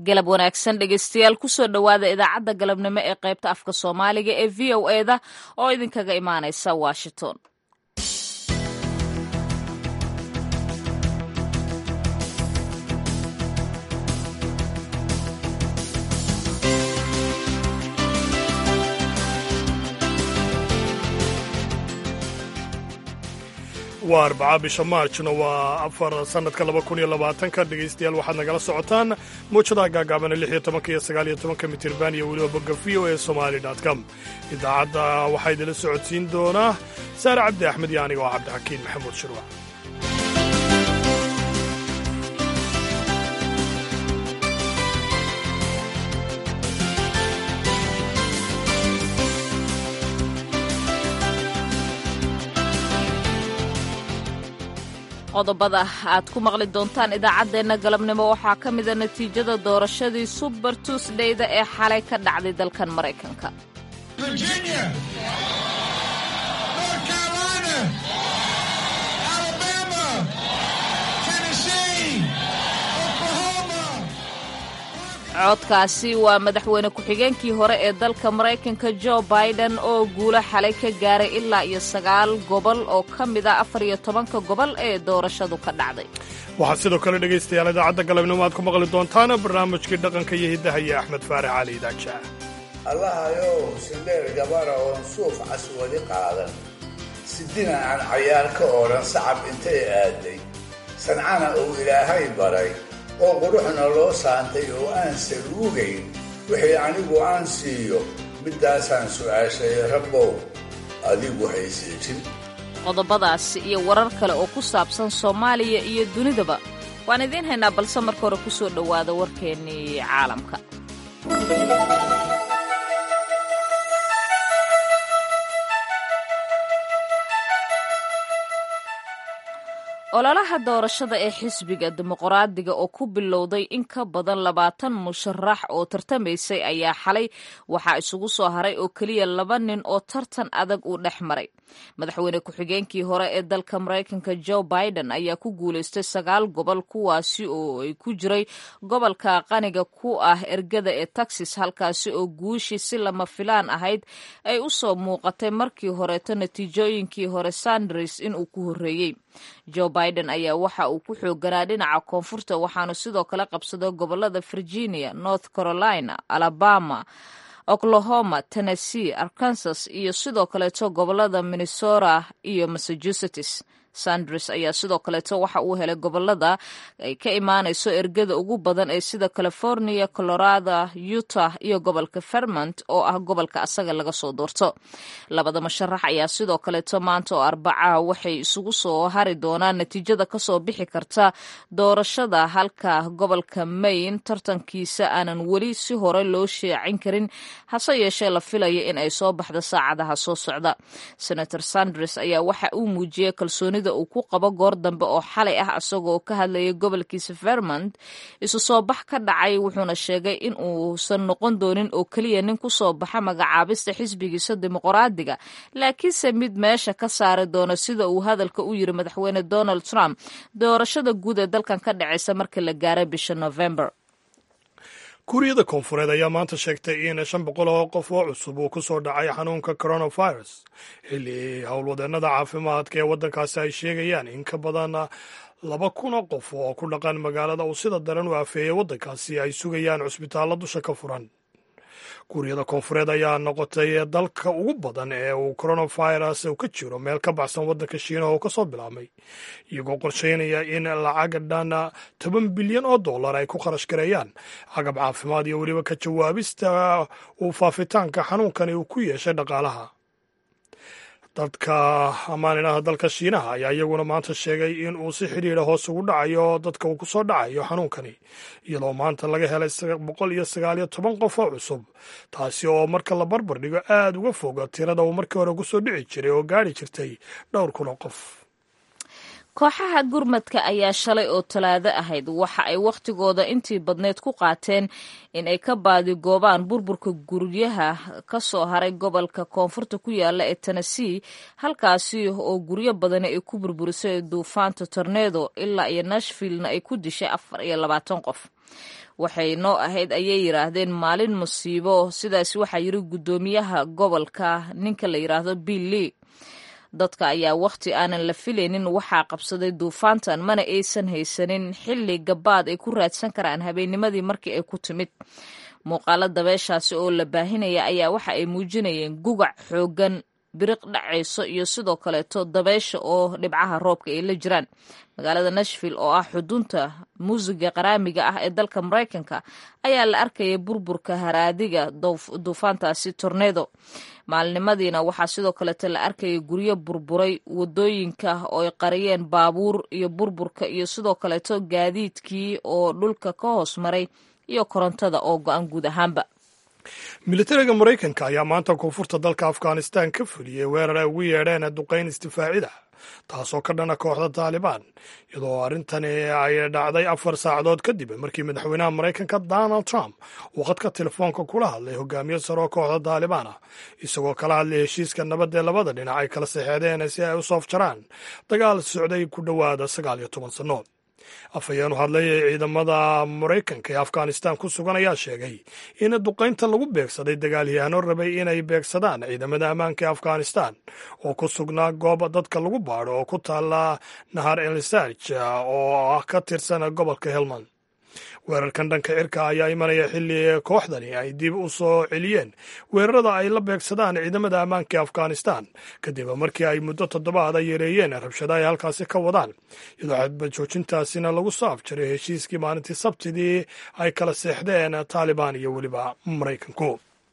galab wanaagsan dhegeystayaal kusoo dhowaada idaacadda galabnimo ee qaybta afka soomaaliga ee v o eda oo idinkaga imaanaysa washington waa arbaca bisha maarjna waa afar sanadka laba kun iyo labaatanka dhegaystayaal waxaad nagala socotaan muujadaha gaagaabana lix iyo tobanka iyo sagaal iyo tobanka mitirban iyo weliba bogga v o e somali com idaacadda waxaa idinla socodsiin doonaa saare cabdi axmed iyo aniga oo cabdixakiin maxamuud shirwac qodobada aad ku maqli doontaan idaacaddeenna galabnimo waxaa ka mida natiijada doorashadii suber tuusdayda ee xalay ka dhacday dalkan maraykanka codkaasi waa madaxweyne ku-xigeenkii hore ee dalka maraykanka jo biden oo guulo xalay ka gaaray ilaa iyo sagaal gobol oo ka mid ah afar iyo tobanka gobol ee doorashadu ka dhacday waxaad sidoo kale dhegaystayaal idaacadda galabnimo aad ku maqli doontaan barnaamijkii dhaqanka iyo hiddaha iyo axmed faarax cali idaaja allahayow sindheer gabara oon suuf cas weli qaadan sidina aan cayaar ka odhan sacab intay aaday sancana uu ilaahay baray oo quruxna loo saantay oo aan saluugayn wixii anigu aan siiyo middaasaan su'aashay rabbow adigu haysiijin qodobadaasi iyo warar kale oo ku saabsan soomaaliya iyo dunidaba waan idiin haynaa balse marka hore ku soo dhowaada warkeennii caalamka ololaha doorashada ee xisbiga dimuqraadiga oo ku bilowday in ka badan labaatan musharax oo tartamaysay ayaa xalay waxaa isugu soo haray oo keliya laba nin oo tartan adag uu dhex maray madaxweyne ku-xigeenkii hore ee dalka maraykanka jo biden ayaa ku guulaystay sagaal gobol kuwaasi oo ay ku jiray gobolka qaniga ku ah ergada ee texas halkaasi oo guushii si lama filaan ahayd ay u soo muuqatay markii horeeto natiijooyinkii hore sanders inuu ku horreeyey jo biden ayaa waxa uu ku xooganaa dhinaca koonfurta waxaanu sidoo kale qabsaday gobolada virginia north carolina alabama oklahoma tennessee arkansas iyo sidoo kaleeto gobolada minnesota iyo massachusetts sanders ayaa sidoo kaleeto waxa uu helay gobolada ay ka imaanayso ergada ugu badan ee sida california colorado utah iyo gobolka vermont oo ah gobolka asaga laga soo doorto labada musharax ayaa sidoo kaleeto maanta oo arbacaha waxay isugu soo hari doonaan natiijada kasoo bixi karta doorashada halka gobolka maine tartankiisa aanan weli si hore loo sheecin karin hase yeeshee la filaya in ay soo baxdo saacadaha soo socda senator sanders ayaa waxa uu muujiyey kalsooni uu ku qabo goor dambe oo xalay ah isagoo ka hadlayay gobolkiisa vermont isu soo bax ka dhacay wuxuuna sheegay in uusan noqon doonin oo keliya nin ku soo baxa magacaabista xisbigiisa dimuqraadiga laakiinse mid meesha ka saari doona sida uu hadalka u yiri madaxweyne donald trump doorashada guud ee dalkan ka dhacaysa markii la gaaray bisha november kuuriyada koonfureed ayaa maanta sheegtay in shan boqol oo qof oo cusub uu ku soo dhacay xanuunka coronavirus xilli howlwadeennada caafimaadka ee waddankaasi ay sheegayaan in ka badan laba kun oo qof oo ku dhaqan magaalada uu sida daran u afeeyay waddankaasi ay sugayaan cusbitaallo dusha ka furan kuuriyada koonfureed ayaa noqotay dalka ugu badan ee uu coronavirus ka jiro meel ka baxsan waddanka shiinaha oo kasoo bilaabmay iyagoo qorsheynaya in lacag dhan toban bilyan oo dollar ay ku kharash gareeyaan agab caafimaad iyo weliba ka jawaabista uu faafitaanka xanuunkani uu ku yeeshay dhaqaalaha dadka amaaninah dalka shiinaha ayaa iyaguna maanta sheegay in uu si xidhiidha hoos ugu dhacayo dadka uu ku soo dhacayo xanuunkani iyadoo maanta laga helay boqol iyo sagaal iyo toban qof oo cusub taasi oo marka la barbar dhigo aada uga foga tirada uu markii hore kusoo dhici jiray oo gaari jirtay dhowr kun oo qof kooxaha gurmadka ayaa shalay oo talaado ahayd waxa ay wakhtigooda intii badneyd ku qaateen in ay ka baadigoobaan burburka guryaha ka soo haray gobolka koonfurta ku yaala ee tennessee halkaasi oo guryo badani ay ku burburisay duufaanta tornedo ilaa iyo nashvillena ay ku dishay afar iyo labaatan qof waxay noo ahayd ayay yidhaahdeen maalin musiibo sidaas waxaa yiri guddoomiyaha gobolka ninka la yidhaahdo bill lee dadka ayaa wakhti aanan la filaynin waxaa qabsaday duufaantan mana aysan haysanin xilli gabaad ay ku raadsan karaan habeennimadii markii ay ku timid muuqaalo dabeeshaasi oo la baahinaya ayaa waxa ay muujinayeen gugac xooggan biriq dhacayso iyo sidoo kaleeto dabeesha oo dhibcaha roobka ay la jiraan magaalada nashville oo ah xudunta muusiga qaraamiga ah ee dalka maraykanka ayaa la arkayay burburka haraadiga duufaantaasi tornedo maalinimadiina waxaa sidoo kaleeto la arkayay guryo burburay wadooyinka oo ay qariyeen baabuur iyo burburka iyo sidoo kaleeto gaadiidkii oo dhulka ka hoos maray iyo korontada oo go-an guud ahaanba militariga maraykanka ayaa maanta koonfurta dalka afghanistan ka fuliyey weerar ay ugu yeedheen duqayn istifaacida taasoo ka dhana kooxda taalibaan iyadoo arrintani ay dhacday afar saacadood kadib markii madaxweynaha maraykanka donald trump uu khadka telefoonka kula hadlay hogaamiye saroo kooxda taalibaan ah isagoo kala hadlay heshiiska nabad ee labada dhinac ay kala saxeedeen si ay u soofjaraan dagaal socday ku dhowaada sagaal iyo toban sanno afhayeen u hadlay ciidamada maraykanka ee afghanistan ku sugan ayaa sheegay in duqaynta lagu beegsaday dagaalyahaano rabay inay beegsadaan ciidamada ammaanka ee afghanistan oo ku sugnaa goob dadka lagu baadho oo ku taala nahar elsarj oo ka tirsan gobolka helmand weerarkan dhanka cirka ayaa imanaya xilli kooxdani ay dib u soo celiyeen weerarada ay la beegsadaan ciidamada ammaanka ee afghanistan kadib markii ay muddo toddobaad ay yareeyeen rabshada ay halkaasi ka wadaan iyadoo xadbajoojintaasina lagu soo afjaray heshiiskii maalintii sabtidii ay kala seexdeen taalibaan iyo weliba maraykanku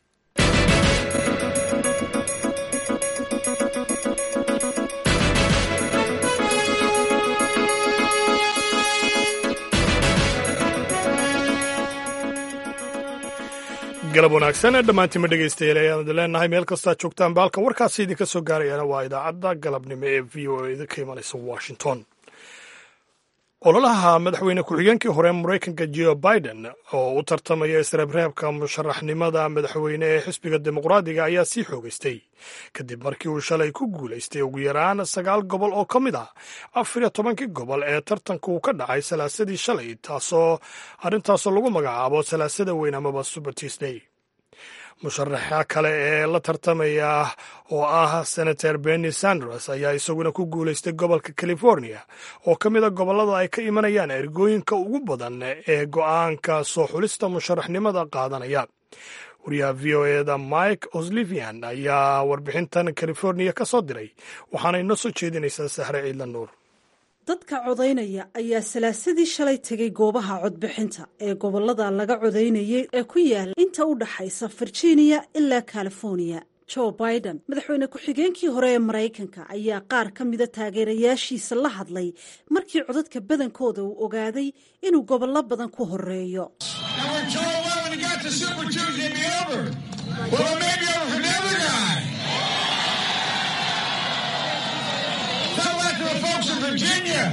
galab wanaagsan dhammaantiinma dhegaystayaal ayaan idin leenahay meel kastaa joogtaan baalka warkaasi idinka soo gaarayana waa idaacadda galabnimo ee v o a idinka imanaysa washington ololaha madaxweyne ku-xigeenkii hore maraykanka jo biden oo u tartamaya isreebreebka musharaxnimada madaxweyne ee xisbiga dimuqraadiga ayaa sii xoogaystay kadib markii uu shalay ku guulaystay ugu yaraan sagaal gobol oo ka mid ah afar iyo tobankii gobol ee tartanka uu ka dhacay salaasadii shalay taasoo arrintaasoo lagu magacaabo salaasada weyn amaba super tuesday musharaxa kale ee la tartamaya oo ah senator benny sanders ayaa isaguna ku guulaystay gobolka california oo ka mid a gobollada ay ka imanayaan ergooyinka ugu badan ee go'aanka soo xulista musharaxnimada qaadanaya wariyaha v o eda mike oslivian ayaa warbixintan california ka soo diray waxaana inoo soo jeedinaysaa sahre ciidla nuur dadka codaynaya ayaa salaasadii shalay tegay goobaha codbixinta ee gobolada laga codaynayay ee ku yaala inta u dhaxaysa virginia ilaa california joe biden madaxweyne ku-xigeenkii hore ee maraykanka ayaa qaar ka mida taageerayaashiisa la hadlay markii codadka badankooda uu ogaaday inuu gobollo badan ku horeeyo Virginia,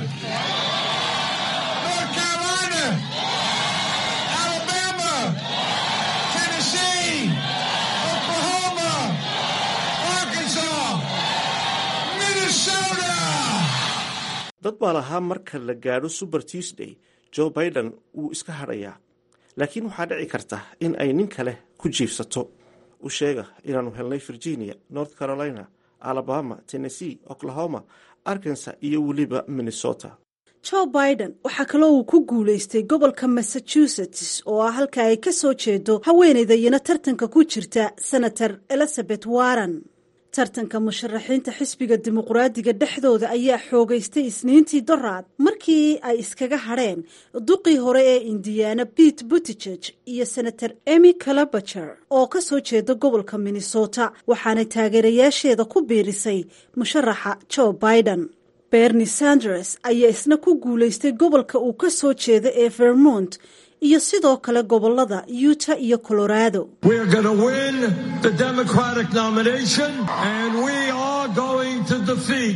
North Carolina, Alabama, Tennessee, Oklahoma, Arkansas, Minnesota. dad baa lahaa marka la gaadho super tuesday joe biden wuu iska hadhayaa laakiin waxaa dhici karta in ay nin kale ku jiifsato u sheega inaanu helnay virginia north carolina alabama tennessee oklahoma arkansas iyo weliba minnesota joe biden waxaa kaloo uu ku guulaystay gobolka massachusetts oo ah halka ay ka soo jeedo haweenaydayana tartanka ku jirta senator elizabeth warren tartanka musharaxiinta xisbiga dimuqraadiga dhexdooda ayaa xoogaystay isniintii doraad markii ay iskaga hadheen duqii hore ee indiana pete buttigeg iyo senator emy calabacher oo ka soo jeeda gobolka minnesota waxaanay taageerayaasheeda ku biirisay musharaxa joe biden bernie sanders ayaa isna ku guulaystay gobolka uu ka soo jeeda ee vermont iyo sidoo kale gobolada utah iyo colorado We are going to win the Democratic nomination, and we are going to defeat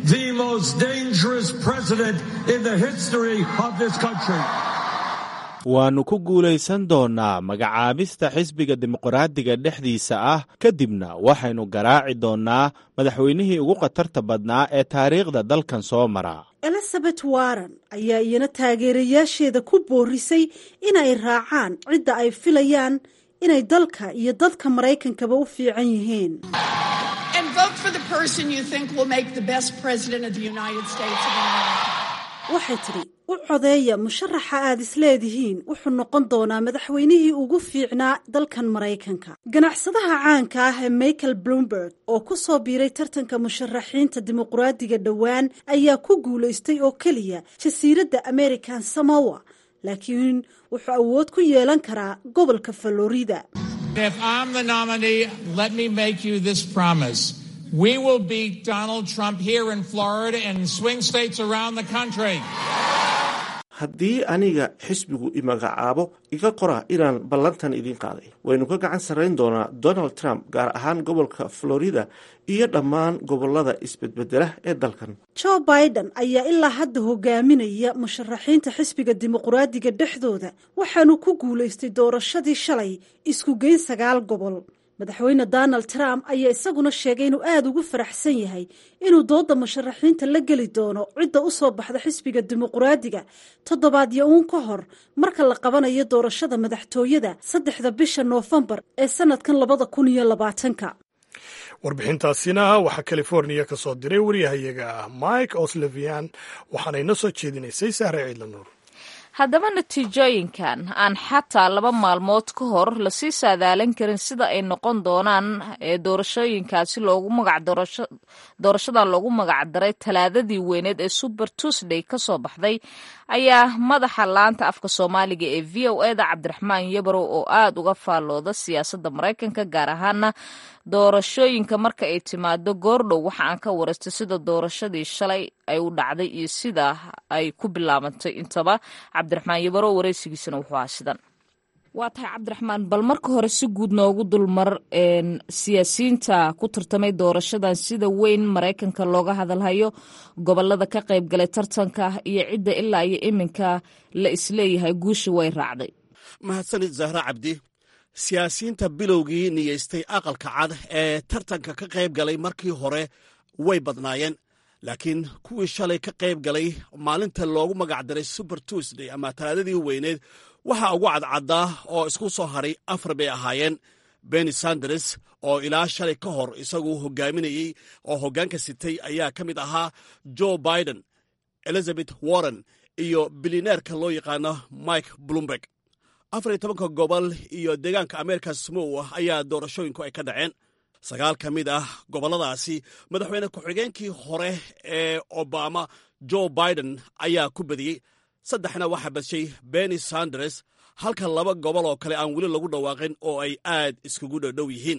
the most dangerous president in the history of this country. waannu ku guulaysan doonnaa magacaabista xisbiga dimuqraadiga dhexdiisa ah kadibna waxaynu garaaci doonnaa madaxweynihii ugu khatarta badnaa ee taariikhda dalkan soo mara elizabeth warren ayaa iyana taageerayaasheeda ku boorisay inay raacaan cidda ay filayaan inay dalka iyo dadka maraykankaba u fiican yihiin and vote for the person you think will make the best president of the United States of America. waxay tidhi u codeeya musharaxa aad isleedihiin wuxuu noqon doonaa madaxweynihii ugu fiicnaa dalkan maraykanka ganacsadaha caanka ah ee michael bloomberg oo ku soo biiray tartanka musharaxiinta dimuqraadiga dhowaan ayaa ku guulaystay oo keliya jasiiradda american samowa laakiin wuxuu awood ku yeelan karaa gobolka florida If I'm the nominee, let me make you this promise. We will beat Donald Trump here in Florida and in swing states around the country. haddii aniga xisbigu imagacaabo iga qora inaan ballantan idiin qaaday waynu ka gacan sarrayn doonaa donald trump gaar ahaan gobolka florida iyo dhammaan gobolada isbedbedela ee dalkan joe biden ayaa ilaa hadda hogaaminaya musharaxiinta xisbiga dimuqraadiga dhexdooda waxaanu ku guulaystay doorashadii shalay isku geyn sagaal gobol madaxweyne donald trump ayaa isaguna sheegay inuu aada ugu faraxsan yahay inuu dooda musharaxiinta la geli doono cidda u soo baxda xisbiga dimuqraadiga toddobaadyo uun ka hor marka la qabanayo doorashada madaxtooyada saddexda bisha noofembar ee sanadkan labada kun iyo labaatanka warbixintaasina waxaa californiya ka soo diray waryahayaga mike oslevian waxaana ina soo jeedinaysay sahre ciidla nuur haddaba natiijooyinkan aan xataa laba maalmood ka hor lasii saadaalin karin sida ay noqon doonaan ee doorashooyinkaasi loogu magac doorashadan loogu magac daray talaadadii weyneed ee super tuesday ka soo baxday ayaa madaxa laanta afka soomaaliga ee v o eda cabdiraxmaan yabarow oo aada uga faallooda siyaasadda maraykanka gaar ahaana doorashooyinka marka ay timaado goordhow waxa aan ka waraystay sida doorashadii shalay ay u dhacday iyo sida ay ku bilaabantay intaba cabdiraxmaan yabarow wareysigiisana wuxuu ahaa sidan waa tahay cabdiraxmaan bal marka hore si guud noogu dulmar siyaasiyiinta ku tartamay doorashadan sida weyn maraykanka looga hadalhayo gobolada ka qayb galay tartanka iyo cidda ilaa iyo iminka la isleeyahay guusha way raacday mahadsanid zahra cabdi siyaasiyiinta bilowgii niyeystay aqalka cad ee tartanka ka qayb galay markii hore way badnaayeen laakiin kuwii shalay ka qayb galay maalinta loogu magacdaray super tuesday ama talaadadii weyneed waxaa ugu cadcaddaa oo isku soo hadhay afar bay ahaayeen benny sanders oo ilaa shalay ka hor isagu hogaaminayey oo hoggaanka sitay ayaa ka mid ahaa joe biden elizabeth warren iyo bilineerka loo yaqaano mike bloomberg afar iyo tobanka gobol iyo deegaanka america smow ayaa doorashooyinku ay ka dhaceen sagaal ka mid ah gobolladaasi madaxweyne ku-xigeenkii hore ee obama joe biden ayaa ku badiyey saddexna waxaa badshay benny sanders halka laba gobol oo kale aan weli lagu dhawaaqin oo ay aad iskugu dhowdhow yihiin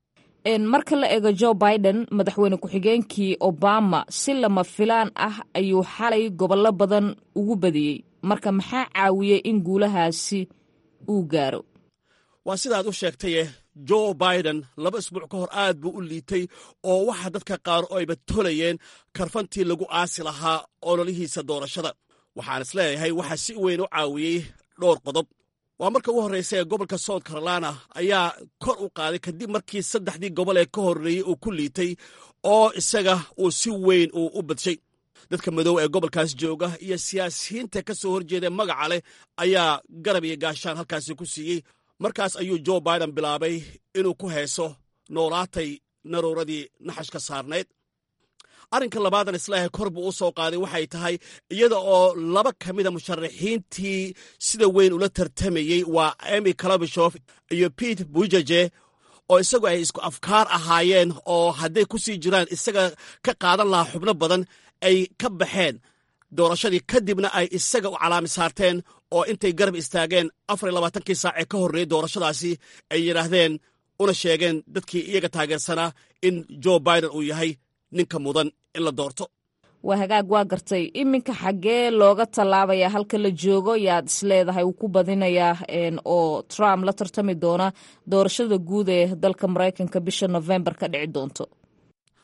marka la eego joe biden madaxweyne ku-xigeenkii obama si lama filaan ah ayuu xalay gobollo badan ugu badiyey marka maxaa caawiyey in guulahaasi uu gaaro waa sidaad u sheegtaye joe biden laba isbuuc ka hor aad buu u liitay oo waxaa dadka qaar oo ayba tolayeen karfantii lagu aasi lahaa ololihiisa doorashada waxaan is leeyahay waxaa si weyn u caawiyey dhowr qodob waa marka ugu horraysa ee gobolka south carolina ayaa kor u qaaday kadib markii saddexdii gobol ee ka horreeyey uu ku liitay oo isaga uu si weyn uu u badshay dadka madow ee gobolkaas jooga iyo siyaasiyiinta ka soo horjeeda magaca leh ayaa garab iyo gaashaan halkaasi ku siiyey markaas ayuu joe biden bilaabay inuu ku heeso noolaatay naruuradii naxashka saarnayd arrinka labaadan islaahay kor buu u soo qaaday waxay tahay iyada oo laba ka mida musharaxiintii sida weyn ula tartamayey waa emy kalabishof iyo pete bujaje oo isagu ay isku afkaar ahaayeen oo hadday ku sii jiraan isaga ka qaadan lahaa xubno badan ay ka baxeen doorashadii kadibna ay isaga u calaami saarteen oo intay garab istaageen afar iyo labaatankii saac ee ka horreeyey doorashadaasi ay yidhaahdeen una sheegeen dadkii iyaga taageersanaa in joe biden uu yahay ninka mudan in la doorto waa hagaag waa gartay iminka xaggee looga tallaabaya halka la joogo yaad isleedahay uu ku badinayaa oo trump la tartami doona doorashada guud ee dalka maraykanka bisha novembar ka dhici doonto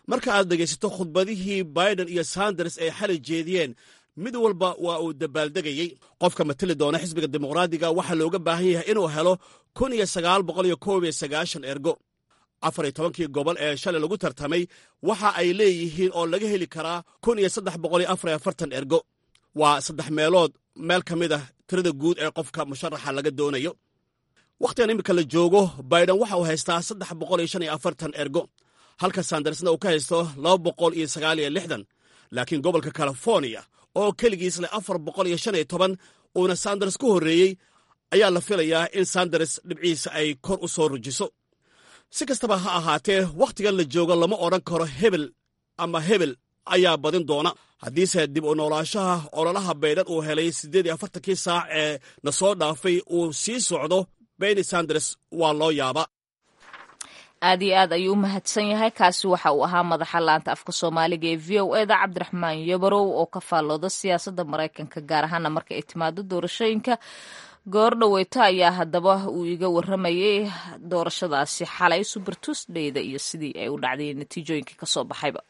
marka aad dhegaysato khudbadihii biden iyo sanders ay xalay jeediyeen mid walba waa uu dabaaldegayey qofka mateli doona xisbiga dimuqraadiga waxaa looga baahan yahay inuu helo kun iyo sagaal boqol iyo koob iyo sagaashan ergo afar iyo tobankii gobol ee shalay lagu tartamay waxa ay leeyihiin oo laga heli karaa kun iyo saddex boqol iyo afar iyo afartan ergo waa saddex meelood meel ka mid ah tirada guud ee qofka musharaxa laga doonayo wakhtigan iminka la joogo biden waxa uu haystaa saddex boqol iyo shan iyo afartan ergo halka sandarsna uu ka haysto laba boqol iyo sagaal iyo lixdan laakiin gobolka californiya oo keligiis leh afar boqol iyo shan iyo toban uuna sanders ku horreeyey ayaa la filayaa in sanders dhibciisa ay kor u soo rujiso si kastaba ha ahaatee wakhtigan la joogo lama odhan karo hebel ama hebel ayaa badin doona haddiise dib u noolaashaha ololaha baydhan uu helay siddeed iyo afartankii saac ee na soo dhaafay uu sii socdo beni sanders waa loo yaabaa aad iyo aad ayuu u mahadsan yahay kaasi waxa uu ahaa madaxa laanta afka soomaaliga ee v o eda cabdiraxmaan yabarow oo ka faallooda siyaasadda maraykanka gaar ahaana marka ay timaado doorashooyinka goor dhaweyto ayaa haddaba uu iga waramayay doorashadaasi xalay super tuesdayda iyo sidii ay u dhacday natiijooyinkii kasoo baxayba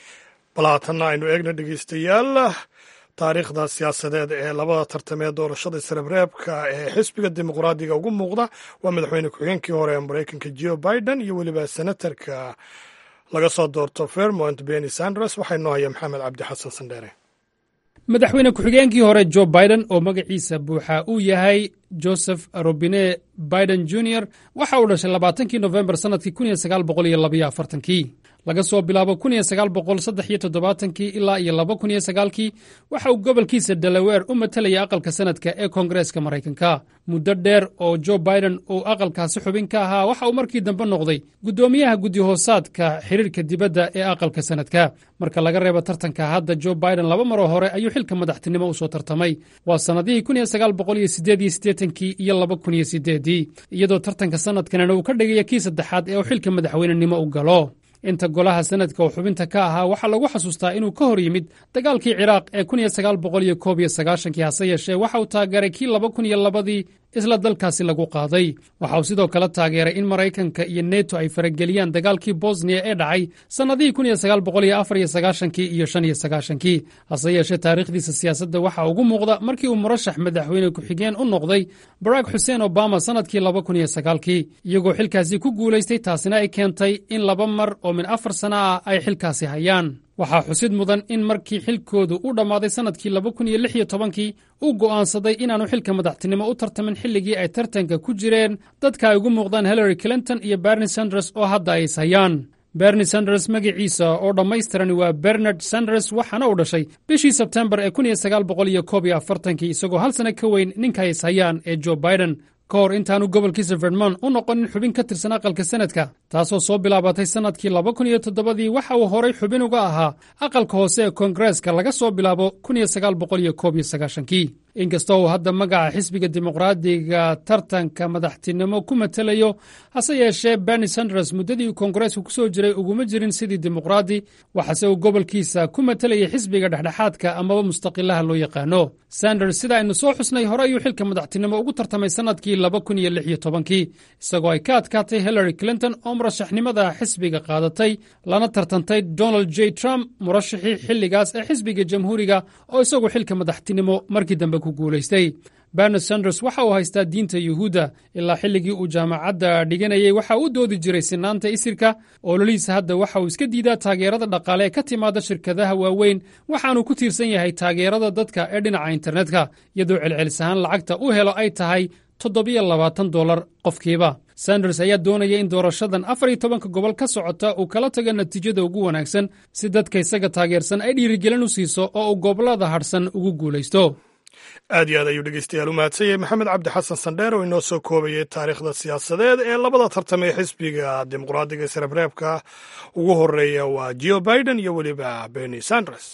bal haatanna aynu eegna dhegeystayaal taariikhda siyaasadeed ee labada tartamee doorashada isreebreebka ee xisbiga dimuqraadiga ugu muuqda waa madaxweyne ku-xigeenkii hore ee maraykanka jo biden iyo weliba senatarka laga soo doorto vermont benny sanders waxaa inoo haya maxamed cabdi xasan sandheere madaxweyne ku-xigeenkii hore jo biden oo magaciisa buuxa uu yahay joseph robine biden junior waxa uu dhashay labaatankii nofembar sannadkii kun iyo sagaal boqol iyo labaiyo afartankii laga soo bilaabo kun iyo sagaal boqol saddex iyo toddobaatankii ilaa iyo laba kun iyo sagaalkii waxa uu gobolkiisa delaweer u matelaya aqalka sanadka ee koongareeska maraykanka muddo dheer oo jo biden uu aqalkaasi xubin ka ahaa waxa uu markii dambe noqday guddoomiyaha guddi-hoosaadka xiriirka dibadda ee aqalka sanadka marka laga reebo tartanka hadda jo biden laba maroo hore ayuu xilka madaxtinimo usoo tartamay waa sannadihii kun iyo sagaal boqol iyo siddeed iyo siddeetankii iyo laba kun iyo siddeedii iyadoo tartanka sanadkanina uu ka dhigaya kii saddexaad ee uu xilka madaxweynenimo u galo inta golaha sanadka oo xubinta ka ahaa waxaa lagu xasuustaa inuu ka hor yimid dagaalkii ciraaq ee kun iyo sagaal boqol iyo koob iyo sagaashankii hase yeeshee waxa uu taageeray kii laba kun iyo labadii isla dalkaasi lagu qaaday waxa uu sidoo kale taageeray in maraykanka iyo neto ay farageliyaan dagaalkii bosniya ee dhacay sannadihii kun iyo sagaal boqol iyo afar iyo sagaashankii iyo shan iyo sagaashankii hase yeeshee taariikhdiisa siyaasadda waxaa ugu muuqda markii uu murashax madaxweyne ku-xigeen u noqday barack xuseen obama sannadkii laba kun iyo sagaalkii iyagoo xilkaasi ku guulaystay taasina ay keentay in laba mar oo min afar sana ah ay xilkaasi hayaan waxaa xusid mudan in markii xilkoodu u dhammaaday sannadkii laba kun iyo lix iyo tobankii uu go'aansaday inaanu xilka madaxtinimo u tartamin xilligii ay tartanka ku jireen dadka ay ugu muuqdaan hillary clinton iyo berni sanders oo hadda ay is hayaan berni sanders magaciisa oo dhammaystirani waa bernard sanders waxaana uu dhashay bishii sebtembar ee kun iyo sagaal boqol iyo koob iyo afartankii isagoo hal sano ka weyn ninka ay is hayaan ee jo biden ka hor intaanu gobolkiisa vermont u noqonin xubin ka tirsan aqalka sanadka taasoo soo bilaabatay sannadkii laba kun iyo toddobadii waxa uu horay xubin uga ahaa aqalka hoose ee koongareeska laga soo bilaabo kun iyo sagaal boqol iyo koob iyo sagaashankii inkastoo uu hadda magaca xisbiga dimuqraadiga tartanka madaxtinimo ku matelayo hase yeeshee berni sanders muddadii uu koongareesku ku soo jiray uguma jirin sidii dimuqraadi waxaase uu gobolkiisa ku matelayay xisbiga dhexdhexaadka amaba mustaqilaha loo yaqaano sanders sida aynu soo xusnay hore ayuu xilka madaxtinimo ugu tartamay sannadkii laba kun iyo lix iyo tobankii isagoo ay ka adkaatay hillary clinton oo murashaxnimada xisbiga qaadatay lana tartantay donald j trump murashaxii xilligaas ee xisbiga jamhuuriga oo isagu xilka madaxtinimo markii dambe ku guulaystay bernard sanders waxa uu haystaa diinta yuhuudda ilaa xilligii uu jaamacadda dhiganayay waxa uu doodi jiray sinaanta isirka ololihiisa hadda waxa uu iska diidaa taageerada dhaqaale ee ka timaada shirkadaha waaweyn waxaanuu ku tiirsan yahay taageerada dadka ee dhinaca internetka iyadoo celcelis ahaan lacagta u helo ay tahay toddobiyo labaatan dolar qofkiiba sanders ayaa doonaya in doorashadan afar iyo tobanka gobol ka socota uu kala tago natiijada ugu wanaagsan si dadka isaga taageersan ay dhiirigelin u siiso oo uu gobollada hadhsan ugu guulaysto aad iyo aad ayuu dhegeystayaal u mahadsan yahay maxamed cabdi xasan sandheer oo inoo soo koobayay taariikhda siyaasadeed ee labada tartamee xisbiga dimuqraadiga isreebreebka ugu horeeya waa jo biden iyo weliba berni sanders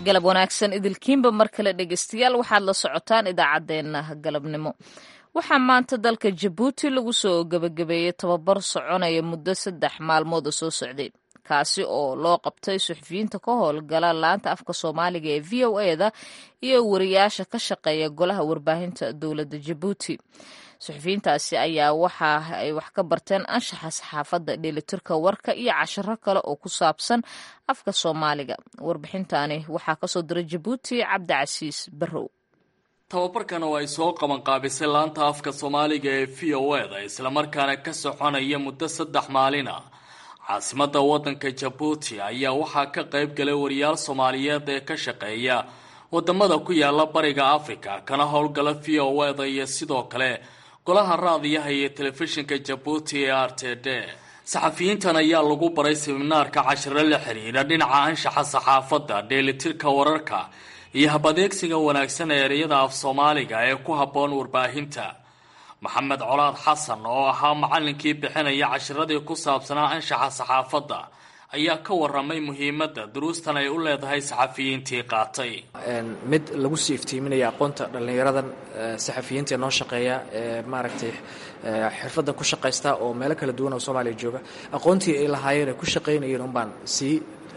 galab wanaagsan idilkiinba mar kale dhegeystayaal waxaad la socotaan idaacaddeenna galabnimo waxaa maanta dalka jabuuti lagu soo gebagabeeyey tababar soconaya muddo saddex maalmood oo soo socday kaasi oo loo qabtay suxufiyiinta ka howlgala laanta afka soomaaliga ee v o eda iyo wariyaasha ka shaqeeya golaha warbaahinta dowladda jabuuti suxufiyiintaasi ayaa waxa ay wax ka barteen anshaxa saxaafadda dheelitirka warka iyo cashiro kale oo ku saabsan afka soomaaliga warbixintani waxaa kasoo diray jabuuti cabdicasiis barrow tababarkan oo ay soo qabanqaabisay laanta afka soomaaliga ee v o eda islamarkaana ka soconaya muddo saddex maalin ah caasimada wadanka jabuuti ayaa waxaa ka qayb galay wariyaal soomaaliyeed ee ka shaqeeya wadamada ku yaala bariga africa kana howlgala v o eda iyo sidoo kale golaha raadiyaha iyo telefishinka jabuuti ee r t d saxafiyiintan ayaa lagu baray siminaarka cashiro la xiriira dhinaca anshaxa saxaafadda dheelitirka wararka iyo habadeegsiga wanaagsan ee ereyada af soomaaliga ee ku habboon warbaahinta maxamed colaad xasan oo ahaa macallinkii bixinaya cashiradii ku saabsanaa anshaxa saxaafadda ayaa ka waramay muhiimadda duruustan ay u leedahay saxafiyiintii qaatay mid lagu sii iftiiminaya aqoonta dhallinyaradan saxafiyiinta noo shaqeeya ee maaragtay xirfaddan ku shaqaysta oo meelo kala duwan oo soomaaliya jooga aqoontii ay lahaayeen ay ku shaqaynayeen unbaan sii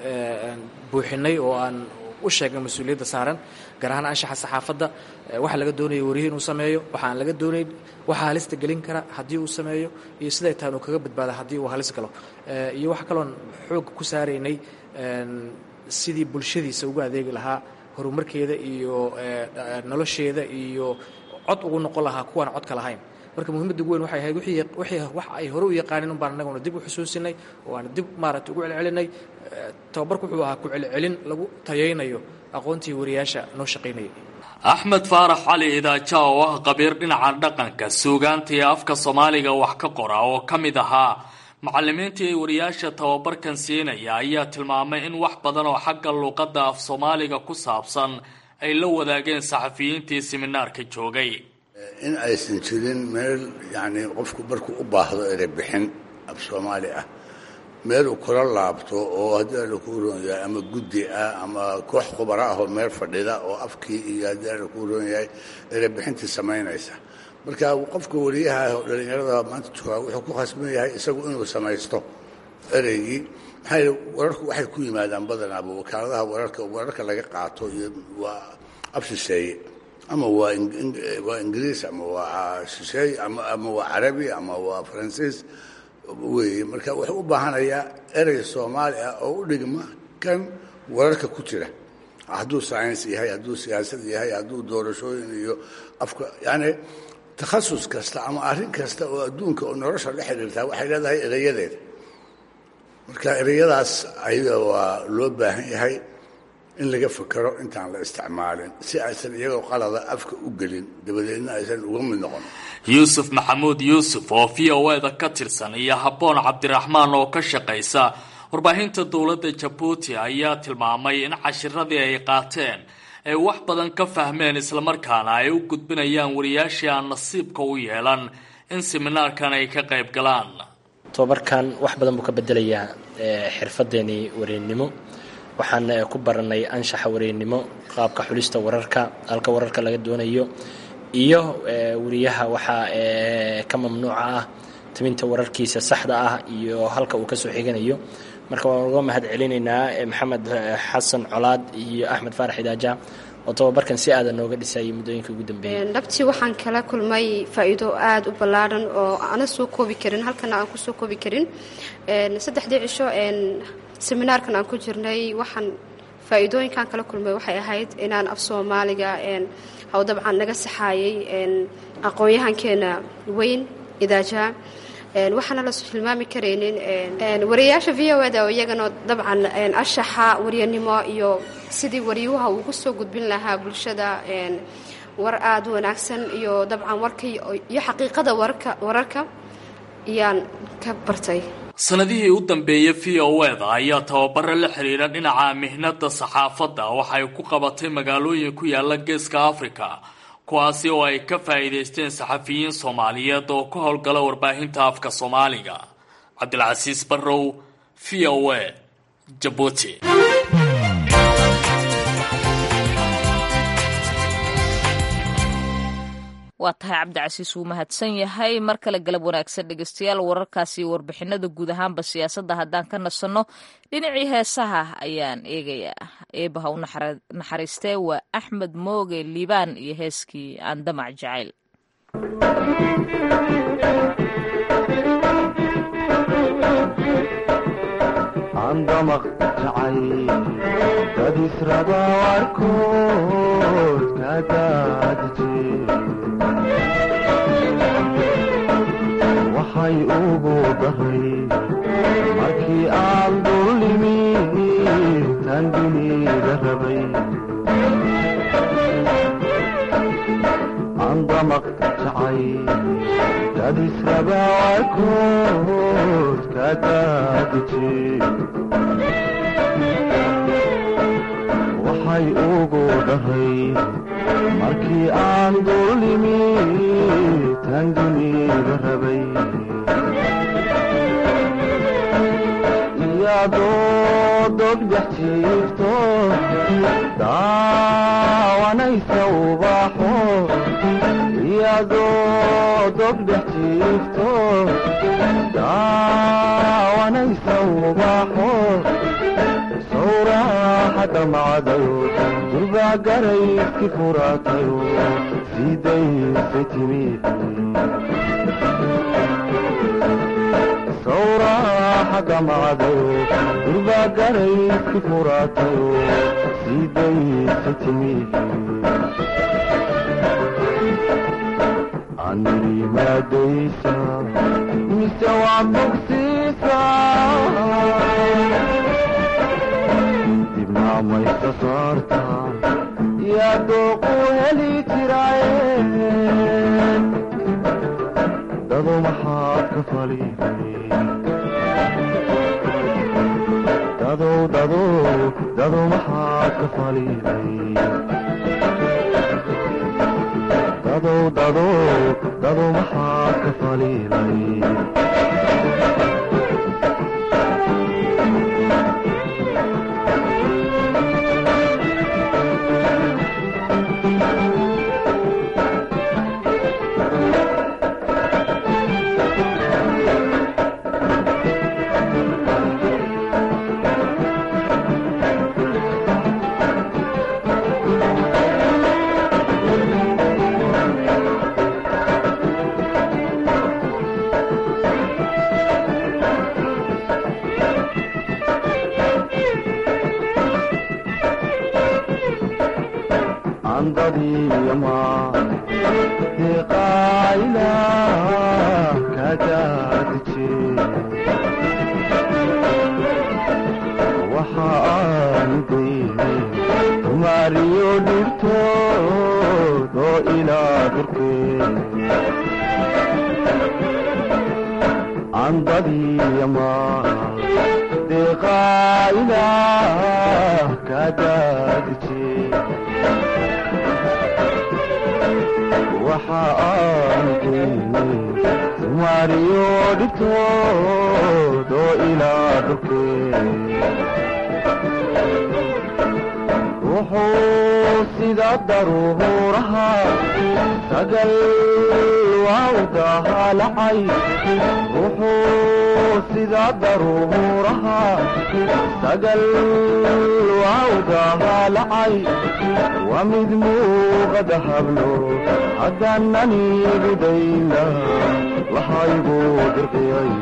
buuxinay oo aan u sheegnay mas-uuliyadda saaran gaar ahaan anshaxa saxaafadda waxa laga doonaya wariye inuu sameeyo waxa aan laga doonayn waxa halista gelin kara haddii uu sameeyo iyo siday tahan uu kaga badbaada haddii uu halis galo iyo waxa kaloon xoog ku saaraynay sidii bulshadiisa ugu adeegi lahaa horumarkeeda iyo nolosheeda iyo cod ugu noqon lahaa kuwaan codka lahayn marka muhiimadda ugu weyn waxay ahayd wixii wax ay hore u yaqaanin unbaan annaguna dib u xusuusinay oo aan dib maaragtay ugu celcelinay tababarku wuxuu ahaa ku celcelin lagu tayaynayo aqoontii wariyaasha noo shaqaynayay axmed faarax cali idaaja oo ah qabiir dhinaca dhaqanka suugaanta iyo afka soomaaliga wax ka qora oo ka mid ahaa macalimiintii ay wariyaasha tababarkan siinaya ayaa tilmaamay in wax badan oo xagga luuqadda af soomaaliga ku saabsan ay la wadaageen saxafiyiintii siminaarka joogay in aysan jirin meel yacnii qofku markuu u baahdo erey bixin af soomaali ah meel uu kula laabto oo haddii alla kuu roon yahay ama guddi ah ama koox khubaro ah oo meel fadhida oo afkii iyo haddii alla kuu roon yahay erey bixintii samaynaysa marka qofka wariyaha oo dhallinyarada maanta joogaa wuxuu ku khasban yahay isagu inuu samaysto ereygii maxaa yidhi wararku waxay ku yimaadaan badanaaba wakaaladaha wararka wararka laga qaato iyo waa af shisheeye ama waa waa ingiriis ama waa shisheeye ama waa carabi ama waa faransiis weeye marka wuxuu u baahanayaa erey soomaali ah oo u dhigma kan wararka ku jira hadduu science yahay hadduu siyaasad yahay hadduu doorashooyin iyo afka yacni takhasus kasta ama arrin kasta oo adduunka oo nolosha la xidhiirtaa waxay leedahay ereyadeeda marka ereyadaas ayaga waa loo baahan yahay in laga fakero intaan la isticmaalin si aysan iyagoo qalada afka u gelin dabadeedna aysan uga mid noqon yuusuf maxamuud yuusuf oo v o eda ka tirsan iyo habboon cabdiraxmaan oo ka shaqaysa warbaahinta dowladda jabuuti ayaa tilmaamay in cashiradii ay qaateen ay wax badan ka fahmeen islamarkaana ay u gudbinayaan wariyaashii aan nasiibka u yeelan in siminaarkan ay ka qayb galaan tobabarkan wax badan buu ka bedelayaa xirfadeenii wareennimo waxaan ku baranay anshaxa wareennimo qaabka xulista wararka halka wararka laga doonayo iyo wariyaha waxaa ka mamnuuca ah timinta wararkiisa saxda ah iyo halka uu kasoo xiganayo marka waan uga mahad celinaynaa maxamed xasan colaad iyo axmed faarax idaaja oo tobabarkan si aadan nooga dhisayay muddooyinka ugu dambeeyay dhabtii waxaan kala kulmay faa'iido aada u ballaaran oo ana soo koobi karin halkana aan kusoo koobi karin saddexdii cisho seminaarkan aan ku jirnay waxaan faa'iidooyinkaan kala kulmay waxay ahayd inaan af soomaaliga haw dabcan naga saxaayay aqoon-yahankeena weyn idaaja waxaana la hilmaami karaynin wariyayaasha v o eda oo iyagana dabcan anshaxa waryanimo iyo sidii waryuha ugu soo gudbin lahaa bulshada war aada u wanaagsan iyo dabcan warka iyo xaqiiqada wararka ayaan ka bartay sanadihii u dambeeyey v o eda ayaa tababaro la xiriira dhinaca mihnada saxaafadda waxay ku qabatay magaalooyin ku yaala geeska africa kuwaasi oo ay ka faa'iidaysteen saxafiyiin soomaaliyeed oo ka howlgala warbaahinta afka soomaaliga cabdilcasiis barrow v o a jabuuti waa tahay cabdicasiis wuu mahadsan yahay mar kale galab wanaagsan dhegeystayaal wararkaasi warbixinada guud ahaanba siyaasadda haddaan ka nasanno dhinacii heesaha ayaan eegayaa eebaha u naxariistee waa axmed mooge liibaan iyo heeskii aan damac jacayl andamaq jacay dad israba warkood ka daadije waxay ugu daray markii aan dullimi tan dunida rabay andamaq jacay dad israba warkood ka daadije waxay ugu dhahay markii aan dullimi tan dunida rabay iyadoo dogdhex jiifto daawanaysa ubaxo iyadoo dogdhex jiifto daawanaysa ubaxo sawraaxadda macdayo durbaa garayski furaatayo sidaysay timi sawraaxadda macdayo durbaa garayski furaatayo sidaysay timi anirimaadaysa mise waa bogsiisa dibnaamaysa saarta yaa dooqu heli jiraaye dado maxaad ka faliday dadow dadow dado maxaad ka faliday dadow dadow dado maxaad ka faliday wuxuu sida daruuraha sagal waawdahaalacay wuxuu sida daruuraha sagal waawdahaalacay waa mid muuqada hablo haddaanani gudayna lahaygu dirqiyay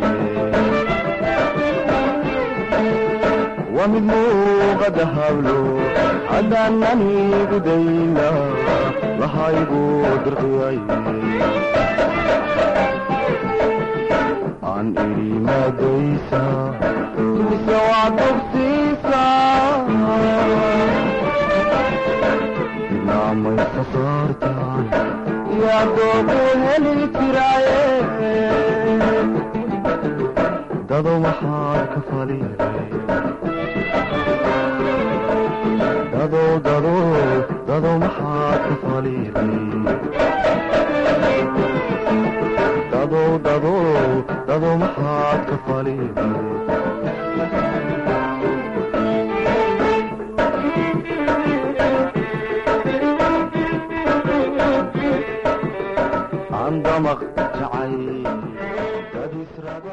waa mid muuqada hablo haddaanani gudayna lahaygu dirqiyay aan idhi maadaysa mise waa dugsiisa dibnaamaysa saartaan yaa doogu heli jiraaye dado maxaad ka faliday dado dado dado maxaad ka faliday dado dado dado maxaad ka faliday ramaq jacayl dad israba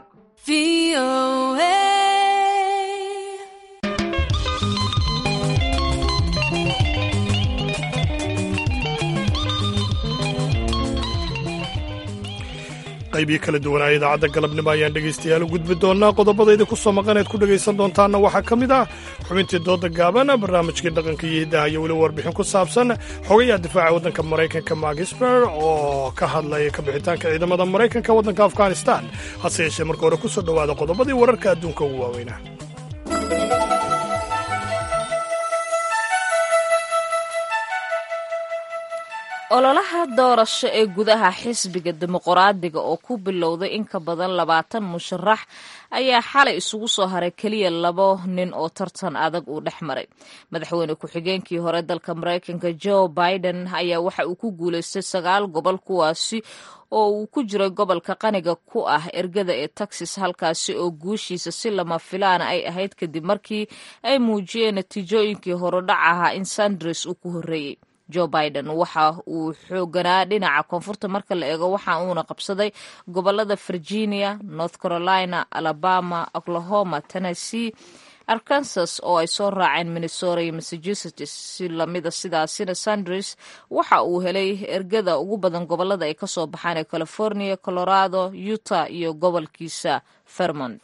qaybiyo kala duwanaa idaacadda galabnimo ayaan dhegaystayaal u gudbi doonnaa qodobadayda ku soo maqaneed ku dhegaysan doontaanna waxaa ka mid ah xubintii dooda gaaban barnaamijkii dhaqanka iyo hiddaha iyo weliba warbixin ku saabsan xogayaha difaaca waddanka maraykanka magisber oo ka hadlaya kabixitaanka ciidamada maraykanka waddanka afghanistan hase yeeshee marka hore ku soo dhowaada qodobadii wararka adduunka ugu waaweynaa ololaha doorasho ee gudaha xisbiga dimuqraadiga oo ku bilowday in ka badan labaatan musharax ayaa xalay isugu soo haray keliya labo nin oo tartan adag uu dhex maray madaxweyne ku-xigeenkii hore dalka maraykanka joe biden ayaa waxa uu ku guulaystay sagaal gobol kuwaasi oo uu ku jiray gobolka qaniga ku ah ergada ee texas halkaasi oo guushiisa si lama filaana ay ahayd kadib markii ay muujiyeen natiijooyinkii horodhac ahaa in sanders uu ku horreeyey joe biden waxa uu xooganaa dhinaca koonfurta marka la eego waxa uuna qabsaday gobolada virginia north carolina alabama oklahoma tennessee arkansas oo ay soo raaceen minnesota iyo massachusetts si lamida sidaasina sanders waxa uu helay ergada ugu badan gobolada ay kasoo baxaan ee california colorado utah iyo gobolkiisa vermont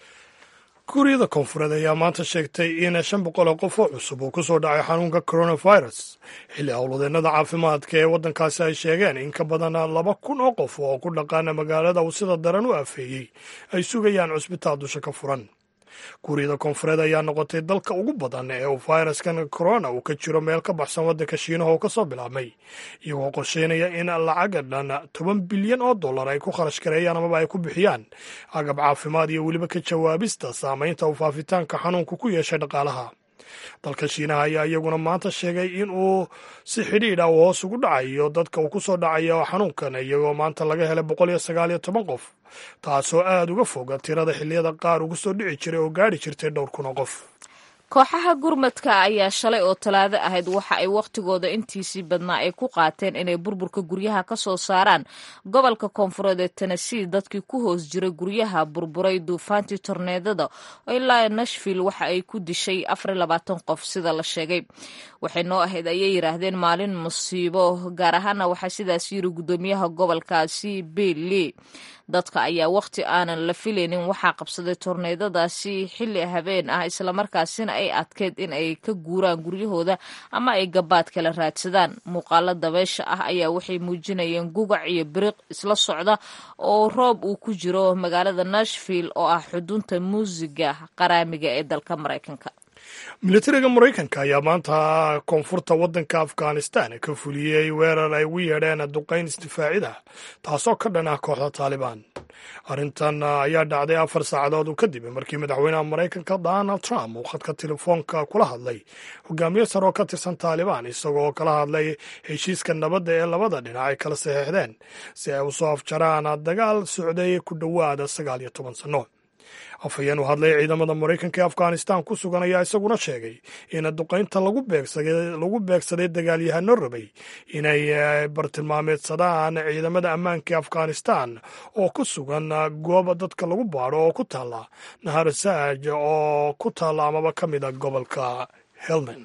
kuuriyada koonfureed ayaa maanta sheegtay in shan boqol oo qof oo cusub uu ku soo dhacay xanuunka coronavirus xilli howlwadeennada caafimaadka ee waddankaasi ay sheegeen in ka badan laba kun oo qof oo ku dhaqaana magaalada uu sida daran u afeeyey ay sugayaan cusbitaal dusha ka furan kuuriyada koonfureed ayaa noqotay dalka ugu badan ee uu fayraskan corona uu ka jiro meel ka baxsan waddanka shiinaha oo ka soo bilaabmay iyagoo qorsheynaya in lacaga dhan toban bilyan oo dollar ay ku kharash gareeyaan amaba ay ku bixiyaan agab caafimaad iyo weliba ka jawaabista saamaynta uu faafitaanka xanuunku ku yeeshay dhaqaalaha dalka shiinaha ayaa iyaguna maanta sheegay in uu si xidhiidh ah uu hoos ugu dhacayo dadka uu ku soo dhacayo xanuunkan iyagoo maanta laga helay boqol iyo sagaal iyo toban qof taasoo aada uga foga tirada xilliyada qaar ugu soo dhici jiray oo gaadhi jirtay dhowr kun oo qof kooxaha gurmadka ayaa shalay oo talaado ahayd waxa ay wakhtigooda intiisii badnaa ay ku qaateen inay burburka guryaha ka soo saaraan gobolka koonfureed ee tennessee dadkii ku hoos jiray guryaha burburay duufaantii torneedada ilaa nashville waxa ay ku dishay afar iyo labaatan qof sida la sheegay waxay noo ahayd ayay yidhaahdeen maalin musiibo gaar ahaana waxaa sidaas yiri guddoomiyaha gobolkaasi bill lee dadka ayaa wakhti aanan la filaynin waxaa qabsaday torneedadaasi xilli habeen ah islamarkaasina ay adkeyd in ay ka guuraan guryahooda ama ay gabaad kala raadsadaan muuqaalo dabeysha ah ayaa waxay muujinayeen gugac iyo biriq isla socda oo roob uu ku jiro magaalada nashville oo ah xudunta muusiga qaraamiga ee dalka maraykanka militariga maraykanka ayaa maanta koonfurta waddanka afghanistan ka fuliyey weerar ay ugu yeedheen duqayn isdifaacida taasoo ka dhan ah kooxda taalibaan arrintan ayaa dhacday afar saacadood kadib markii madaxweynaha maraykanka donald trump uu khadka telefoonka kula hadlay hogaamiye sare oo ka tirsan taalibaan isagoo kala hadlay heshiiska nabadda ee labada dhinac ay kala saxeixdeen si ay usoo afjaraan dagaal socday ku dhowaada sagaal iyo toban sanno afhayeen u hadlay ciidamada maraykanka ee afghanistan ku sugan ayaa isaguna sheegay in duqaynta lagu beegsaday dagaalyahano rabay inay bartilmaameedsadaan ciidamada ammaanka ee afghanistan oo ku sugan gooba dadka lagu baadho oo ku taalla nahar saaj oo ku taalla amaba ka mid a gobolka helmand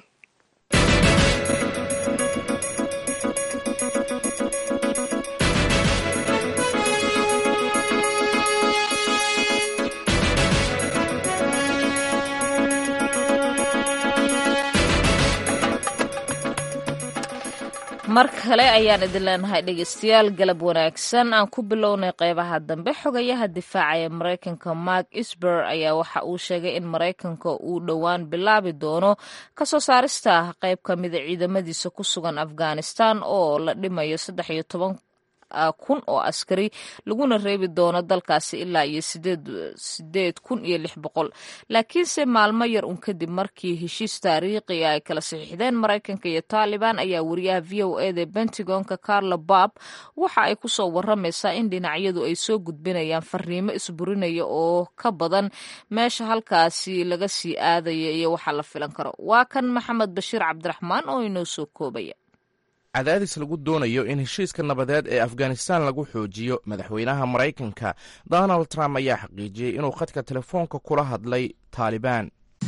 mar kale ayaan idin leenahay dhegeystayaal galab wanaagsan aan ku bilownay qeybaha dambe xogayaha difaaca ee maraykanka mark isber ayaa waxa uu sheegay in maraykanka uu dhowaan bilaabi doono kasoo saarista qeyb ka mida ciidamadiisa ku sugan afghanistan oo la dhimayo saddex iyo toban kun oo askari laguna reebi doono dalkaasi ilaa iyo sideed kun iyo lix boqol laakiinse maalmo yar un kadib markii heshiis taariikhi ay kala saxiixdeen maraykanka iyo taalibaan ayaa wariyaha v o eda pentagonka carlo bob waxa ay kusoo waramaysaa in dhinacyadu ay soo gudbinayaan fariimo isburinaya oo ka badan meesha halkaasi laga sii aadaya iyo waxa la filan karo waa kan maxamed bashiir cabdiraxmaan oo inoo soo koobaya cadaadis lagu doonayo in heshiiska nabadeed ee afghanistan lagu xoojiyo madaxweynaha maraykanka donald trump ayaa xaqiijiyey inuu khadka telefoonka kula hadlay taalibaan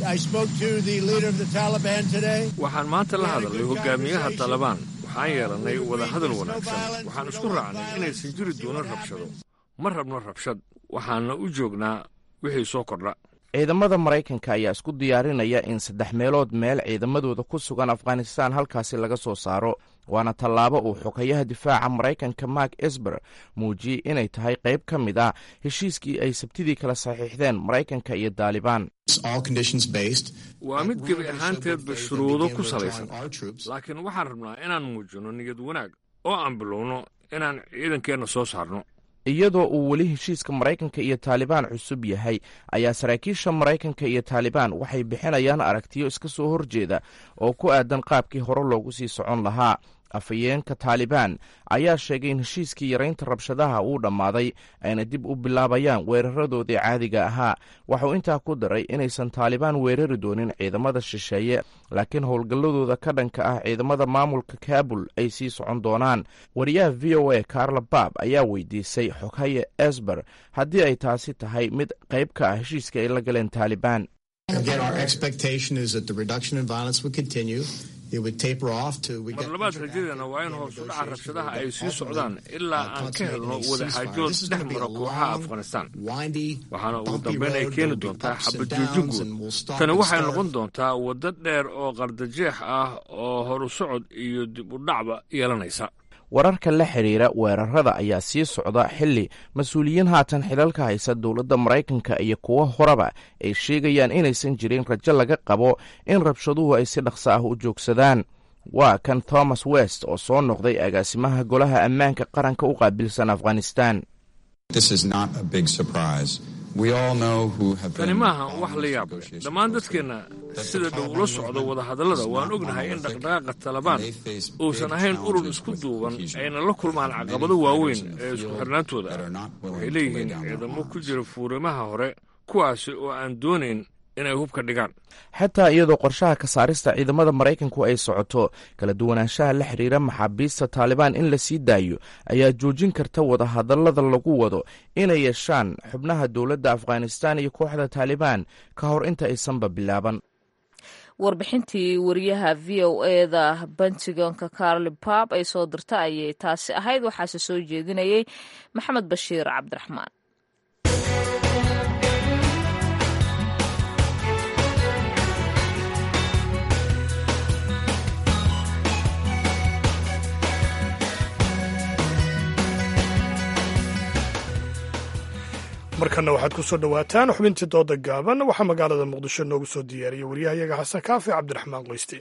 waxaan maanta la hadalnay hogaamiyaha taalibaan waxaan yeelannay wadahadal wanaagsan waxaan isku raacnay inaysan jiri doonin rabshado ma rabno rabshad waxaanna u joognaa wixii soo kordha ciidamada maraykanka ayaa isku diyaarinaya in saddex meelood meel ciidamadooda ku sugan afghanistan halkaasi laga soo saaro waana tallaabo uu xogayaha difaaca maraykanka mark esber muujiyey inay tahay qayb ka mid ah heshiiskii ay sabtidii kala saxiixdeen maraykanka iyo daalibaan waa mid gebi ahaanteedba shuruudo ku salaysan laakiin waxaan rabnaa inaan muujinno niyad wanaag oo aan bilowno inaan ciidankeenna soo saarno iyadoo uu weli heshiiska maraykanka iyo taalibaan cusub yahay ayaa saraakiisha maraykanka iyo taalibaan waxay bixinayaan aragtiyo iska soo horjeeda oo ku aadan qaabkii hore loogu sii socon lahaa afhayeenka taalibaan ayaa sheegay in heshiiskii yaraynta rabshadaha uu dhammaaday ayna dib u bilaabayaan weeraradoodii caadiga ahaa waxuu intaa ku daray inaysan taalibaan weerari doonin ciidamada shisheeye laakiin howlgalladooda ka dhanka ah ciidamada maamulka kaabul ay sii socon doonaan wariyaha v o a carla baab ayaa weydiisay xoghaye esber haddii ay taasi tahay mid qayb ka ah heshiiska ay la galeen taalibaan mar labaad rajadeena waa in hoos u dhaca rabshadaha ay sii socdaan ilaa aan ka helno wadaxaajood dhex mara kooxaha afghanistan waxaana ugu dambeyn ay keeni doontaa xabajoojin guud tani waxay noqon doontaa waddo dheer oo qardajeex ah oo horu socod iyo dib u dhacba yeelanaysa wararka la xidhiira weerarada ayaa sii socda xilli mas-uuliyiin haatan xilalka haysa dowladda maraykanka iyo kuwo horeba ay sheegayaan inaysan jirin rajo laga qabo in rabshaduhu ay si dhaqso ah u joogsadaan waa kan thomas west oo soo noqday agaasimaha golaha ammaanka qaranka u qaabilsan afghanistan tani maaha wax la yaab leh dhammaan dadkeenna sida dhow ula socda wadahadallada waan ognahay in dhaqdhaqaaqa talabaan uusan ahayn urur isku duuban ayna la kulmaan caqabado waaweyn ee isku xirnaantooda waxay leeyihiin ciidamo ku jira fuurimaha hore kuwaasi oo aan doonayn inay hubka dhigaan xataa iyadoo qorshaha ka saarista ciidamada maraykanku ay socoto kala duwanaanshaha la xidhiira maxaabiista taalibaan in la sii daayo ayaa joojin karta wadahadallada lagu wado inay yeeshaan xubnaha dowladda afghanistan iyo kooxda taalibaan ka hor inta aysanba bilaaban warbixintii wariyaha v o eda bentigonka carli bab ay soo dirta ayay taasi ahayd waxaase soo jeedinayay maxamed bashiir cabdiraxmaan markana waxaad ku soo dhowaataan xubintii dooda gaaban waxaa magaalada muqdisho noogu soo diyaariyey waryahayaga xasan kaafi cabdiraxmaan qoyste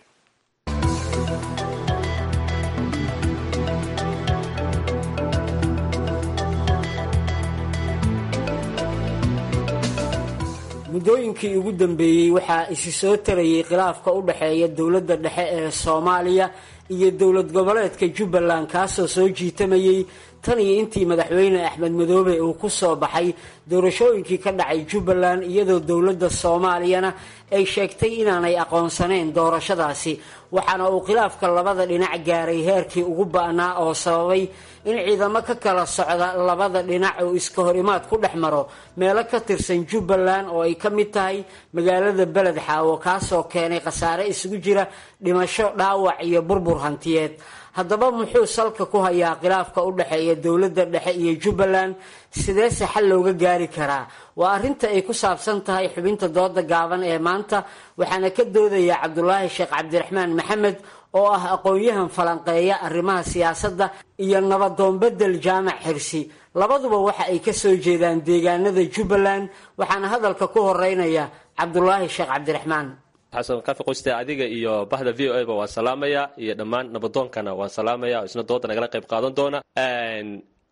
muddooyinkii ugu dambeeyey waxaa isi soo tarayay khilaafka u dhexeeya dowladda dhexe ee soomaaliya iyo dowlad goboleedka jubbaland kaasoo soo jiitamayey tan iyo intii madaxweyne axmed madoobe uu ku soo baxay doorashooyinkii ka dhacay jubbaland iyadoo dowladda soomaaliyana ay sheegtay inaanay aqoonsanayn doorashadaasi waxaana uu khilaafka labada dhinac gaaray heerkii ugu ba'naa oo sababay in ciidamo ka kala socda labada dhinac oo iska hor imaad ku dhex maro meelo ka tirsan jubbaland oo ay ka mid tahay magaalada beled xaawo kaasoo keenay khasaare isugu jira dhimasho dhaawac iyo burbur hantiyeed haddaba muxuu salka ku hayaa khilaafka u dhexeeya dowladda dhexe iyo jubbaland sideese xal looga gaari karaa waa arrinta ay ku saabsan tahay xubinta dooda gaaban ee maanta waxaana ka doodaya cabdulaahi sheekh cabdiraxmaan maxamed oo ah aqoon-yahan falanqeeya arrimaha siyaasadda iyo nabadoonbedel jaamac xirsi labaduba waxa ay ka soo jeedaan deegaanada jubbaland waxaana hadalka ku horeynaya cabdulaahi sheekh cabdiraxmaan xasan kafi qoyste adiga iyo bahda v o a ba waan salaamaya iyo dhammaan nabadoonkana waan salaamaya oo isna dooda nagala qayb qaadan doona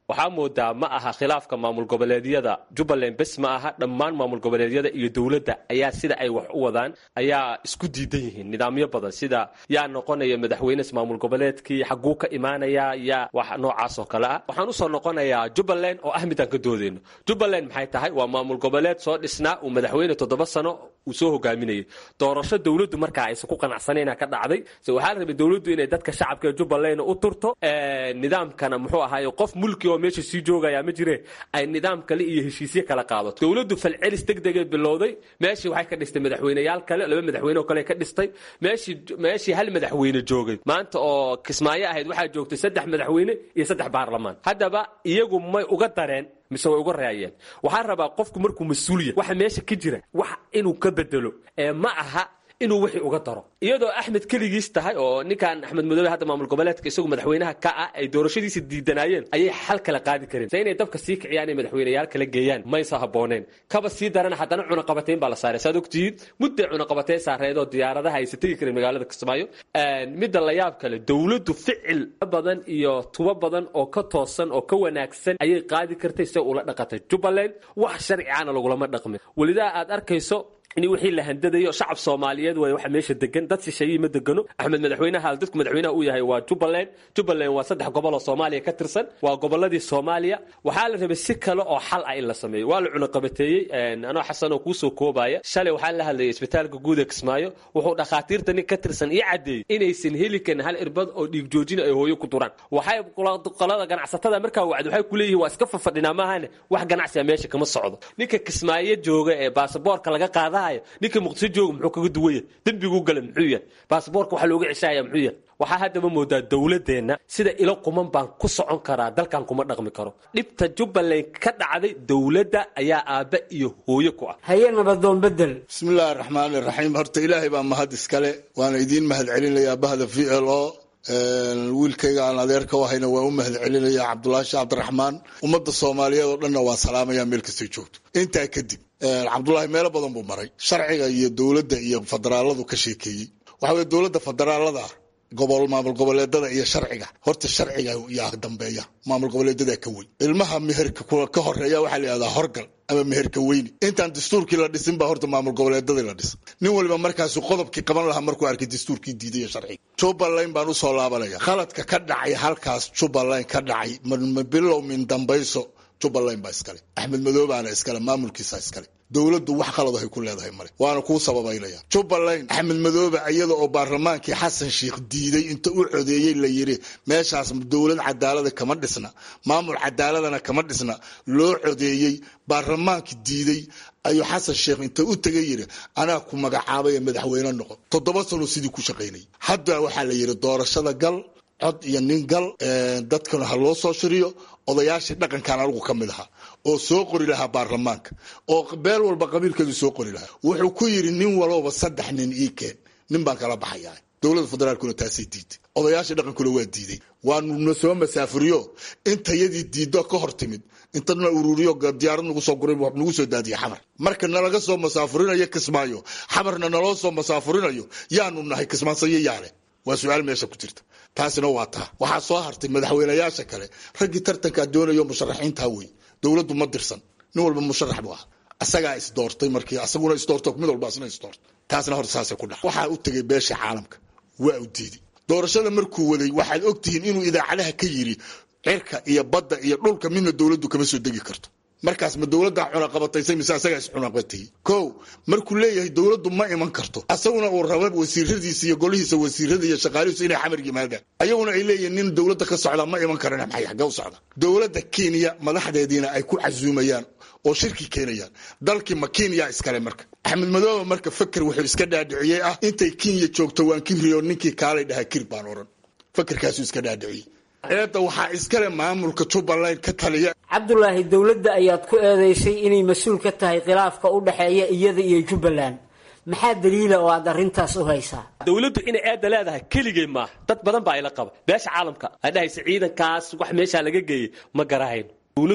waxaa moodaa ma aha khilaafka maamul goboleedyada jubbaland bes ma aha dhammaan maamul goboleedyada iyo dowladda ayaa sida ay wax u wadaan ayaa isku diidan yihiin nidaamyo badan sida yaa noqonaya madaxweynes maamul goboleedkii xaguu ka imaanaya yaa wax noocaas oo kale ah waxaan usoo noqonayaa jubbaland oo ah midaan ka doodeyno jubbaland maxay tahay waa maamul goboleed soo dhisnaa uu madaxweyne toddoba sano uu soo hogaaminayay doorasho dowladdu markaa aysan ku qanacsanayna ka dhacday se waxaa la rabay dowladdu inay dadka shacabka ee jubbaland u turto nidaamkana muxuu ahaaye qof mulki oo meesha sii joogaya ma jire ay nidaam kale iyo heshiisyo kala qaadato dowladdu falcelis degdegay bilowday meeshii waxay ka dhistay madaxweyneyaal kale laba madaxweyne oo kale ka dhistay meeshii meeshii hal madaxweyne joogay maanta oo kismaayo ahayd waxaa joogtay saddex madaxweyne iyo saddex baarlamaan haddaba iyagu may uga dareen mise way uga raayeen waxaa rabaa qofku markuu mas-uuliya waxa meesha ka jira wax inuu ka bedelo ee ma aha inuu wixii uga daro iyadoo axmed keligiis tahay oo ninkan axmed madoobe hadda maamul goboleedka isagu madaxweynaha ka ah ay doorashadiisa diidanaayeen ayay xal kala qaadi kareen se inay dabka sii kiciyaan ay madaxweyneyaal kala geeyaan maysa habooneen kaba sii darana haddana cunaqabateyn baa la saaray saad ogtihiin mudday cunaqabateyn saareedoo diyaaradaha aysa tegi kareen magaalada kismaayo midda la yaab kale dowladdu ficil badan iyo tubo badan oo ka toosan oo ka wanaagsan ayay qaadi kartay se ula dhaqatay jubbaland wax sharcigaana lagulama dhaqmin welidaa aad arkayso in wixii la handadayo shacab soomaaliyeed way waxa meesha degan dad shisheeyey ma degano axmed madaxweynaha dadku madaxweynaha uu yahay waa jubbaland jubbaland waa saddex gobol oo soomaaliya ka tirsan waa goboladii soomaaliya waxaa la rabay si kale oo xal ah in la sameeyo waa la cunaqabateeyey anoo xasan oo kuusoo koobaya shalay waxaa la hadlayay isbitaalka guud ee kismaayo wuxuu dhakhaatiirta nin ka tirsan ii caddeeyey inaysan heli karin hal irbad oo dhiig joojina ay hooyo ku duraan waxay qolada ganacsatada markaa wacd waxay ku leeyihin waa iska fafadhinaa maahane wax ganacsiga meesha kama socdo ninka kismaayo jooga ee baasaboorka laga qaada ninka muqdisho jooga muxuu kaga duwaya dembiguu gala muxuu yahay baasboorka waxaa looga ceshaya muxuu yahay waxaa haddaba moodaa dowladeenna sida ilo quman baan ku socon karaa dalkan kuma dhaqmi karo dhibta jubbaland ka dhacday dowladda ayaa aabba iyo hooyo ku ah haye nabadoon bedel bismillaahi raxmaani raxiim horta ilaahay baa mahad iskale waana idiin mahad celinayaa bahda v l o wiilkayga aan adeerka u hayna waan u mahad celinaya cabdulaahi sheekh cabdiraxmaan ummadda soomaaliyeed oo dhanna waan salaamaya meel kastay joogto intaa kadib cabdulaahi meelo badan buu maray sharciga iyo dowladda iyo federaaladu ka sheekeeyey waxa weye dowladda federaalada gobol maamul goboleedada iyo sharciga horta sharciga yaa dambeeya maamul goboleedada ka weyn ilmaha meherka ka horeeya waxaa la yihahdaa horgal ama meherka weyni intaan dastuurkii la dhisin baa horta maamul goboleedadii la dhisa nin waliba markaasu qodobkii qaban lahaa markuu arkay dastuurkii diiday sharciga jubbaland baan usoo laabanaya khaladka ka dhacay halkaas jubbaland ka dhacay bilow min dambayso jubbaland baa iskale axmed madoobaana iskale maamulkiisa iskale dowladdu wax qalad ay ku leedahay male waana kuu sababaynaya jubbaland axmed madoobe iyada oo baarlamaankii xasan sheikh diiday inta u codeeyey la yiri meeshaas dowlad cadaalada kama dhisna maamul cadaaladana kama dhisna loo codeeyey baarlamaankii diiday ayuu xasan sheekh inta u tegay yiri anaa ku magacaabay madaxweyne noqon toddoba sano sidii ku shaqaynayay hadda waxaa la yiri doorashada gal cod iyo nin gal dadkana ha loo soo shiriyo odayaashii dhaqankan anigu ka mid ahaa oo soo qori lahaa baarlamaanka oo beel walba qabiilkeedu soo qori lahaa wuxuu ku yidhi nin walowba saddex nin ii keen nin baan kala baxayaa dowladda federaalkuna taasay diiday odayaashii dhaqankuna waa diiday waanuna soo masaafuriyo intayadii diiddo ka hor timid intana ururiyo diyaarad nagu soo guray nagu soo daadiya xamar marka nalaga soo masaafurinayo kismaayo xamarna naloo soo masaafurinayo yaanu nahay kismaansayo yaale waa su-aal meesha ku jirta taasina waa taa waxaa soo hartay madaxweynayaasha kale raggii tartankaa doonayo musharaxiintaa wey dowladdu ma dirsan nin walba musharax buu ah asagaa isdoortay markii asaguna isdoorto mid walba asna isdoortay taasna horta saasay ku dhac waxaa u tegay beesha caalamka waa u diiday doorashada markuu waday waxaad ogtihiin inuu idaacadaha ka yiri cirka iyo badda iyo dhulka midna dowladdu kama soo degi karto markaas ma dowladdaa cunaqabataysay mise asagaa is cunaqabatayey ko markuu leeyahay dowladdu ma iman karto asaguna uu raba wasiiradiisa iyo golihiisa wasiirada iyo shaqaalihiisu inay xamar yimaadaan ayaguna ay leeyihiin nin dowladda ka socda ma iman karana maxay xagga u socda dowladda kenya madaxdeediina ay ku casuumayaan oo shirki keenayaan dalkii ma kenya iskale marka axmed madoobe marka faker wuxuu iska dhaadhiciyey ah intay kenya joogto waan kibriyo ninkii kaalay dhahaa kir baan oran fakerkaasuu iska dhaadhiciyey eedda waxaa iskale maamulka jubbaland ka taliya cabdulaahi dowladda ayaad ku eedeysay inay mas-uul ka tahay khilaafka u dhexeeya iyada iyo jubbaland maxaa daliila oo aad arrintaas u haysaa dowladdu inay eedda leedahay keligay maaha dad badan baa ila qaba beesha caalamka ay dhahaysa ciidankaas wax meeshaa laga geeyey ma garahayno dowladdu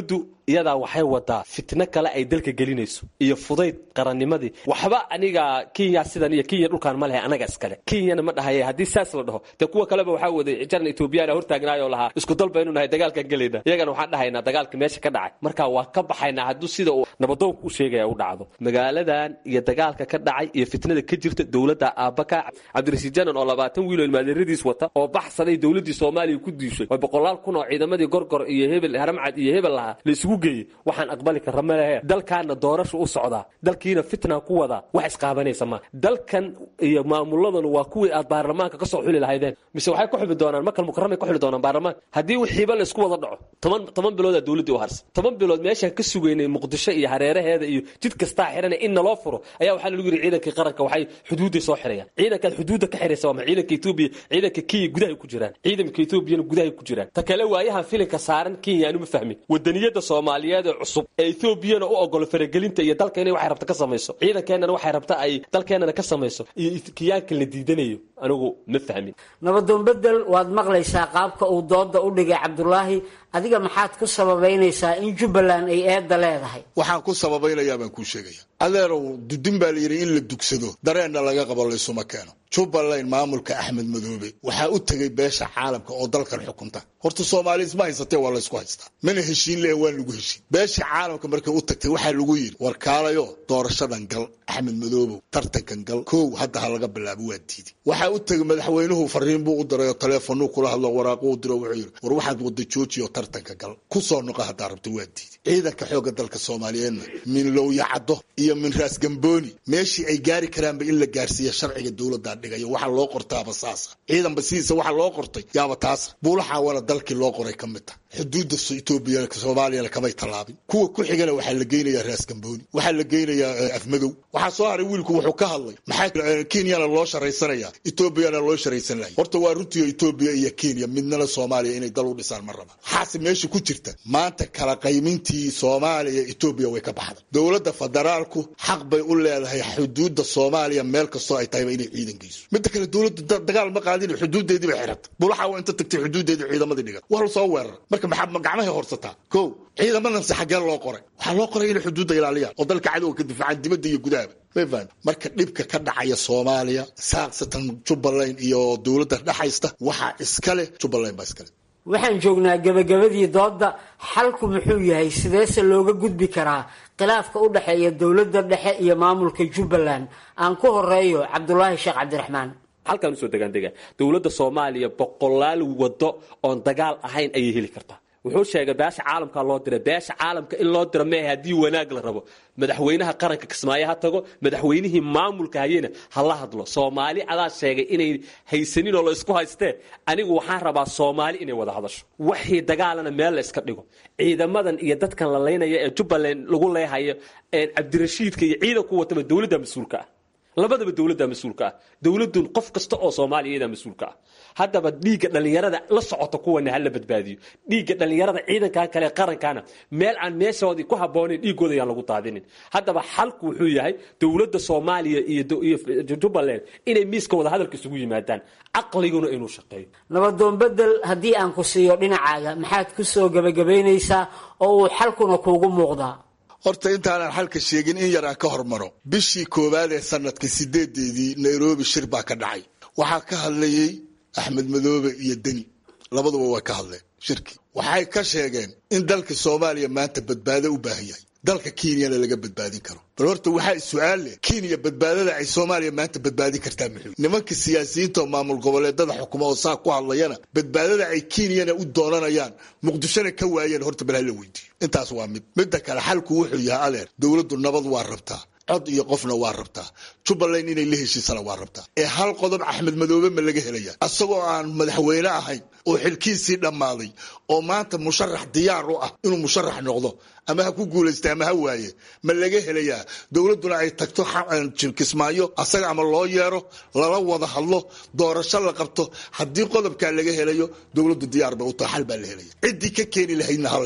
iyadaa waxay wadaa fitno kale ay dalka gelinayso iyo fudayd qarannimadii waxba aniga kenya sidan iyo kenya dhulkaan ma lehe anaga iskale kenyana ma dhahaye haddii saas la dhaho dee kuwa kaleba waxaa waday jaran etoobiyana hortaagnaayoo lahaa isku dal baynu nahay dagaalkaan gelayna iyagana waxaan dhahaynaa dagaalka meesha ka dhacay marka waa ka baxaynaa hadduu sida uu nabadoonku u sheegaya u dhacdo magaaladan iyo dagaalka ka dhacay iyo fitnada ka jirta dowladda aabaka cabdirasiid janan oo labaatan wiil oo ilmaadeeradiis wata oo baxsaday dowladdii soomaaliya ku diishay oo boqolaal kun oo ciidamadii gorgor iyo hebel haramcad iyo hebel lahaa la isugu geeyey waxaan aqbali karra ma lehe dalkaana doorasha u socdaa dalkiina fitna ku wadaa wax isqaabanaysa ma dalkan iyo maamuladanu waa kuwii aad baarlamaanka ka soo xuli lahaydeen mise waxay ku xuli doonaan makal mukarramay ku xuli doonaan baarlamaanka haddii wixiiba la isku wada dhaco toban toban biloodaa dowladdii u harsan toban bilood meeshaan ka sugaynay muqdisho iyo hareeraheeda iyo jid kastaa xidhana in naloo furo ayaa waxaa lagu yidhi ciidankii qaranka waxay xuduudday soo xirayaan ciidankaad xuduudda ka xiraysa waa ma ciidanka etoobiya ciidanka kenya gudahay ku jiraan ciidanka etoobiyana gudahay ku jiraan ta kale waayahan filinka saaran kenya anuma fahmin wadaniyada soomaaliyeed ee cusub ee etoobiyana u ogolo faragelinta iyo dalka inay waxay rabta ka samayso ciidankeenana waxay rabta ay dalkeenana ka samayso iyo kiyaanka la diidanayo anigu ma fahmin nabadoon bedel waad maqlaysaa qaabka uu dooda u dhigay cabdulaahi adiga maxaad ku sababaynaysaa in jubbaland ay eedda leedahay waxaan ku sababaynayaa baan kuu sheegaya adeerow dudin baa la yidhi in la dugsado dareenna laga qabo laysuma keeno jubbaland maamulka axmed madoobe waxaa u tegay beesha caalamka oo dalkan xukunta horta soomaali isma haysatee waa laysku haystaa mana heshiin leh waan lagu heshiin beesha caalamka markay u tagtay waxaa lagu yidhi warkaalayo doorashadan gal axmed madoobow tartankan gal kow hadda ha laga bilaabo waa diiday waxaa u tegay madaxweynuhu fariin buu u diray oo taleefonuu kula hadlo waraaquu u diro wuxuu yidhi war waxaad wada joojiyo tartanka gal ku soo noqo haddaa rabto waa diiday ciidanka xoogga dalka soomaaliyeedna min lowyacaddo iyo min raas gambooni meeshii ay gaari karaanba in la gaarsiiya sharciga dowladdaa dhigayo waxaa loo qortaaba saasa ciidanba sidiisa waxaa loo qortay yaaba taasa buulaxaawana dalkii loo qoray ka mid tah xuduudda etoobiya soomaaliyana kamay tallaabin kuwa ku xigana waxaa la geynayaa raas gambooni waxaa la geynayaa afmadow waxaa soo haray wiilku wuxuu ka hadlay maxaa kenyana loo sharaysanaya etoobiyana loo sharaysan lahay horta waa runtiio etoobiya iyo kenya midnana soomaaliya inay dal u dhisaan ma raba waxaase meesha ku jirta maanta kala qaymintii soomaaliya etoobiya way ka baxday dowladda federaalku xaq bay u leedahay xuduudda soomaaliya meel kastoo ay tahayba inay ciidan geyso midda kale dowladda dagaal ma qaadin xuduudeedii bay xiratay bulaxa waa inta tagtay xuduudeedii ciidamadii dhigan waa la soo weerar marka maxaa gacmahay horsataa ko ciidamadanse xaggee loo qoray waxaa loo qoray inay xuduudda ilaaliyaan oo dalka cadowga ka difaacaan dibadda iyo gudahaba mafaham marka dhibka ka dhacaya soomaaliya saaqsatan jubbaland iyo dowladda dhexaysta waxaa iska leh jubbaland baa iska leh waxaan joognaa gebagabadii doodda xalku muxuu yahay sideese looga gudbi karaa khilaafka u dhexeeya dowladda dhexe iyo maamulka jubbaland aan ku horeeyo cabdulaahi sheekh cabdiraxmaan halkaan usoo degaandega dowladda soomaaliya boqolaal wado oon dagaal ahayn ayay heli kartaa wuxuu sheegay beesha caalamka loo diray beesha caalamka in loo diro mehe haddii wanaag la rabo madaxweynaha qaranka kismaayo ha tago madaxweynihii maamulka hayena ha la hadlo soomaali adaa sheegay inay haysanin oo la isku haystee anigu waxaan rabaa soomaali inay wada hadasho waxii dagaalana meel la iska dhigo ciidamadan iyo dadkan la laynaya ee jubbaland lagu leehayo cabdirashiidka iyo ciidanku wataba dowladda mas-uulka ah labadaba dowladda mas-uulka ah dowladun qof kasta oo soomaaliya iyadaa mas-uulka ah haddaba dhiigga dhallinyarada la socota kuwana hala badbaadiyo dhiigga dhallinyarada ciidankaa kale qarankana meel aan meeshoodii ku habboonayn dhiigooda ayaan lagu daadinin haddaba xalku wuxuu yahay dowladda soomaaliya iyo jubbaland inay miiska wada hadalka isugu yimaadaan caqliguna inuu shaqeeyo nabadoon bedel haddii aan ku siiyo dhinacaaga maxaad ku soo gebagabaynaysaa oo uu xalkuna kuugu muuqdaa horta intaanan xalka sheegin in yar aan ka hormaro bishii koowaad ee sanadka sideedeedii nairobi shir baa ka dhacay waxaa ka hadlayey axmed madoobe iyo deni labaduba way ka hadleen shirkii waxay ka sheegeen in dalka soomaaliya maanta badbaado u baahan yahay dalka kenyana laga badbaadin karo bal horta waxaa su-aal leh kenya badbaadada ay soomaaliya maanta badbaadin kartaa muxuu nimanka siyaasiyiinta oo maamul goboleedada xukuma oo saa ku hadlayana badbaadada ay kenyana u doonanayaan muqdishona ka waayeen horta bal hala weydiiyo intaas waa mid midda kale xalku wuxuu yahay adeer dowladdu nabad waa rabtaa cod iyo qofna waa rabtaa jubbaland inay la heshiisana waa rabtaa ee hal qodob axmed madoobe ma laga helaya asagoo aan madaxweyne ahayn oo xilkiisii dhammaaday oo maanta musharax diyaar u ah inuu musharax noqdo ama ha ku guulaysta ama ha waaye ma laga helayaa dowladduna ay tagto kismaayo asaga ama loo yeero lala wada hadlo doorasho la qabto haddii qodobkaa laga helayo dowladdu diyaar bay u tahay xal baa la helaya ciddii ka keeni lahaydna ha la helo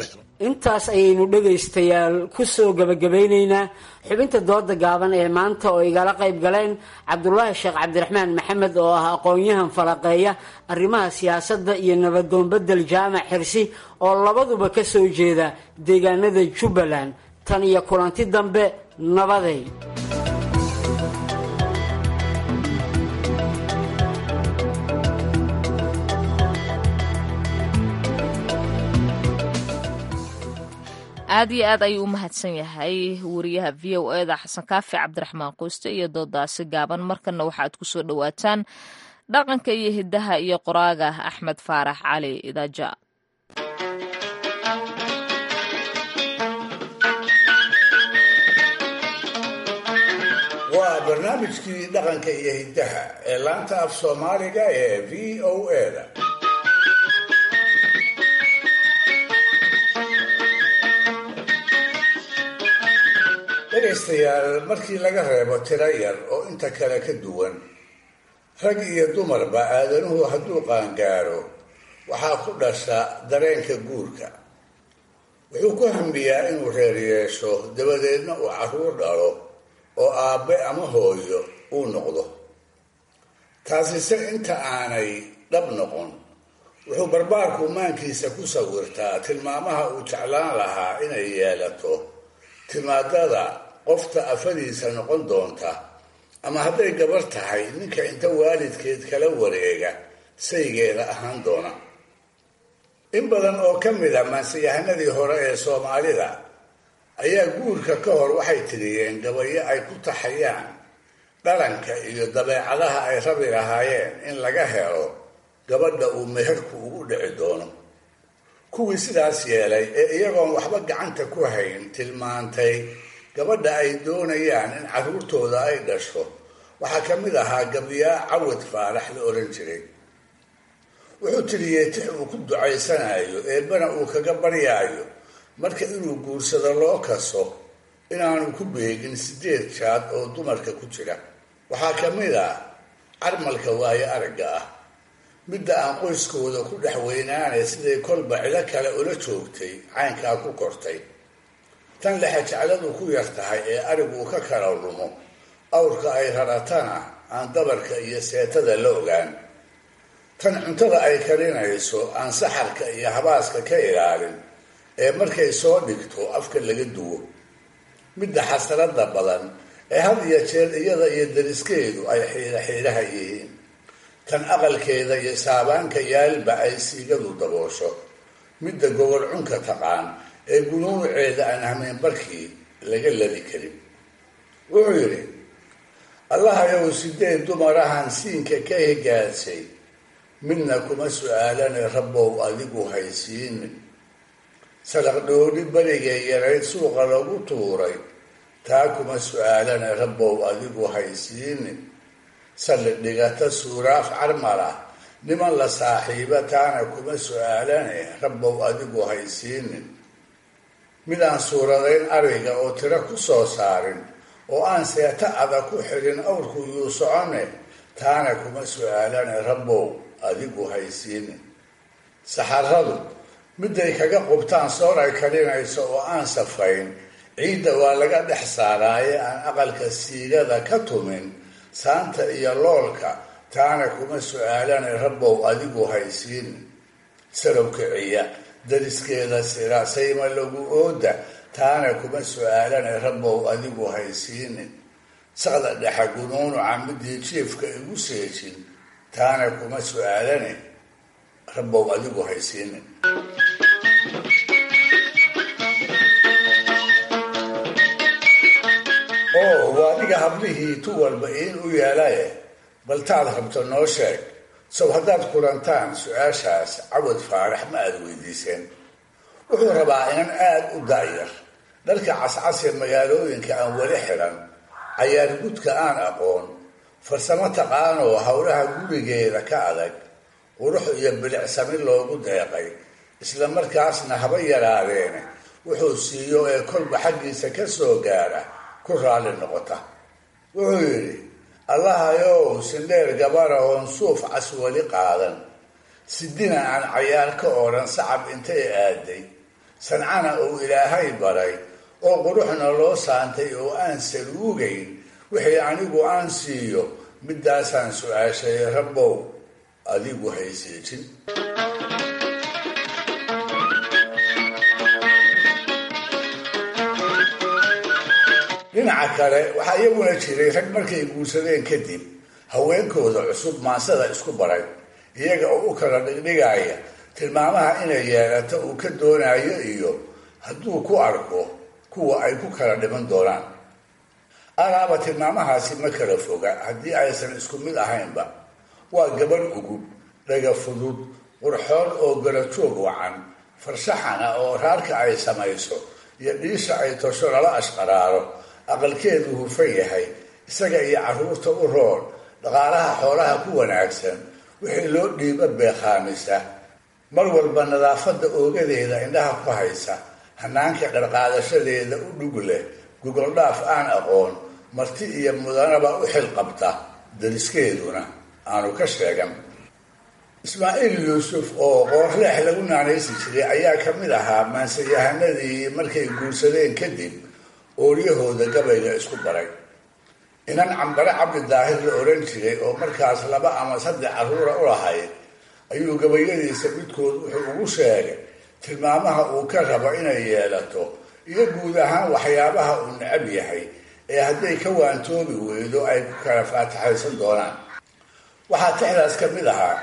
intaas ayaynu dhegaystayaal ku soo gebagabaynaynaa xubinta dooda gaaban ee maanta oo igala qayb galeen cabdulaahi sheekh cabdiraxmaan maxamed oo ah aqoon-yahan falaqeeya arrimaha siyaasadda iyo nabadoonbedel jaamac xirsi oo labaduba ka soo jeeda deegaanada jubbaland tan iyo kulanti dambe nabaday aad iyo aad ayuu u mahadsan yahay wariyaha v o eda xasan kaafi cabdiraxmaan qoyste iyo doodaasi gaaban markana waxaad ku soo dhowaataan dhaqanka iyo hiddaha iyo qoraaga axmed faarax cali idaaja waa barnaamijkii dhaqanka iyo hiddaha ee laanta af soomaaliga ee v o eda dhegaystayaal markii laga reebo tiro yar oo inta kale ka duwan rag iyo dumarba aadanuhu hadduu qaangaaro waxaa ku dhasha dareenka guurka wuxuu ku hambiyaa inuu reer yeesho dabadeedna uu carruur dhalo oo aabbe ama hooyo uu noqdo taasise inta aanay dhab noqon wuxuu barbaarku maankiisa ku sawirtaa tilmaamaha uu jeclaan lahaa inay yeelato timaadada qofta afadiisa noqon doonta ama hadday gabar tahay ninka inta waalidkeed kala wareega saygeeda ahaan doona in badan oo ka mid a maansiyahanadii hore ee soomaalida ayaa guurka ka hor waxay tiriyeen gabayo ay ku taxayaan dhalanka iyo dabeecadaha ay rabi lahaayeen in laga helo gabadha uu meherku ugu dhici doono kuwii sidaas yeelay ee iyagoon waxba gacanta ku hayn tilmaantay gabadha ay doonayaan in carruurtooda ay dhasho waxaa ka mid ahaa gabyaa cawad faarax la odhan jiray wuxuu tiriyey tix uu ku ducaysanayo eebbana uu kaga baryaayo marka inuu guursado loo kaso inaanu ku beegin sideed jaad oo dumarka ku jira waxaa ka mid ah carmalka waayo aragga ah midda aan qoyskooda ku dhex weynaanay siday kolba cido kale ula joogtay caynkaa ku kortay tan lexejecladu ku yar tahay ee ariguu ka kala lumo awrka ay raratana aan dabarka iyo seetada la ogaan tan cuntada ay karinayso aan saxarka iyo habaaska ka ilaalin ee markay soo dhigto afka laga duwo midda xasrada badan ee had iyo jeer iyada iyo dariskeedu ay xiidha xiidhaha yihiin tan aqalkeeda iyo saabaanka yaalba ay siigadu daboosho midda gobol cunka taqaan ee gunuuceeda aan hameenbarkii laga ladi karin wuxuu yidhi allahayow sideed dumarahan siinka ka higaadsay midna kuma su-aalane rabbow adigu haysiinin sadaq dhoodhi berigee yarayd suuqa lagu tuuray taa kuma su-aalane rabbow adigu haysiinin salli dhigata suuraaf carmala niman la saaxiiba taana kuma su-aalane rabbow adigu haysiinin midaan suuradayn ariga oo tiro ku soo saarin oo aan seeta adag ku xidhin awrku yuu socone taana kuma su-aalane rabbow adigu haysiinin saxaradu midday kaga qubtaan soor ay karinayso oo aan safayn ciidda waa laga dhex saaraaye aan aqalka siigada ka tumin saanta iyo loolka taana kuma su-aalane rabbow adigu haysiinin salow kiciya dariskeeda sira sayma lagu ooda taana kuma su-aalane rabbow adigu haysiinin saqda dhexa gunuunuca midii jiefka igu seejin taana kuma su-aalane rabbow adigu haysiinin oo waa adiga hablihii tu walba iin u yeelaye bal taad rabto noo sheeg sow haddaad kulantaan su-aashaas cawad faarax ma aada weydiiseen wuxuu rabaa inan aada u daayar dharka cascasee magaalooyinka aan weli xidhan cayaar gudka aan aqoon farsamo taqaanoo howlaha gurigeeda ka adag qurux iyo bilicsami loogu deeqay isla markaasna haba yaraadeene wuxuu siiyo ee kolba xaggiisa ka soo gaara ku raalli noqota wuxuu yidhi allahayow sindheer gabara oon suuf cas weli qaadan sidina aan cayaar ka odhan sacab intay aaday sancana uu ilaahay baray oo quruxna loo saantay oo aan saluugayn wixii anigu aan siiyo midaasaan su-aashay rabbow adigu hayseejin dhinaca kale waxaa iyaguna jiray rag markay guursadeen kadib haweenkooda cusub maansada isku baray iyaga oo u kala dhigdhigaya tilmaamaha inay yeelato uu ka doonayo iyo hadduu ku arko kuwa ay ku kala dhiman doonaan alaaba tilmaamahaasi ma kala foga haddii aysan isku mid ahaynba waa gabadh ugub dhaga fudud qurxoon oo garajoog wacan farshaxana oo raarka ay samayso iyo dhiisha ay tosho lala ashqaraaro aqalkeedu hufan yahay isaga iyo carruurta u roon dhaqaalaha xoolaha ku wanaagsan wixii loo dhiiba beekhaamisa mar walba nadaafadda oogadeeda indhaha ku haysa hanaanka dharqaadashadeeda u dhug leh gogoldhaaf aan aqoon marti iyo mudanaba u xil qabta dariskeeduna aanu ka sheegan ismaaciil yuusuf oo qoorleex lagu naanaysi jiray ayaa ka mid ahaa maansayahanadii markay guursadeen kadib ooryahooda gabayga isku baray inan cambare cabdi daahir la oran jiray oo markaas laba ama saddex carruura u lahayd ayuu gabayadiisa midkood wuxuu ugu sheegay tilmaamaha uu ka rabo inay yeelato iyo guud ahaan waxyaabaha uu necab yahay ee hadday ka waantoobi weydo ay ku kala faataxaysan doonaan waxaa tixdaas ka mid ahaa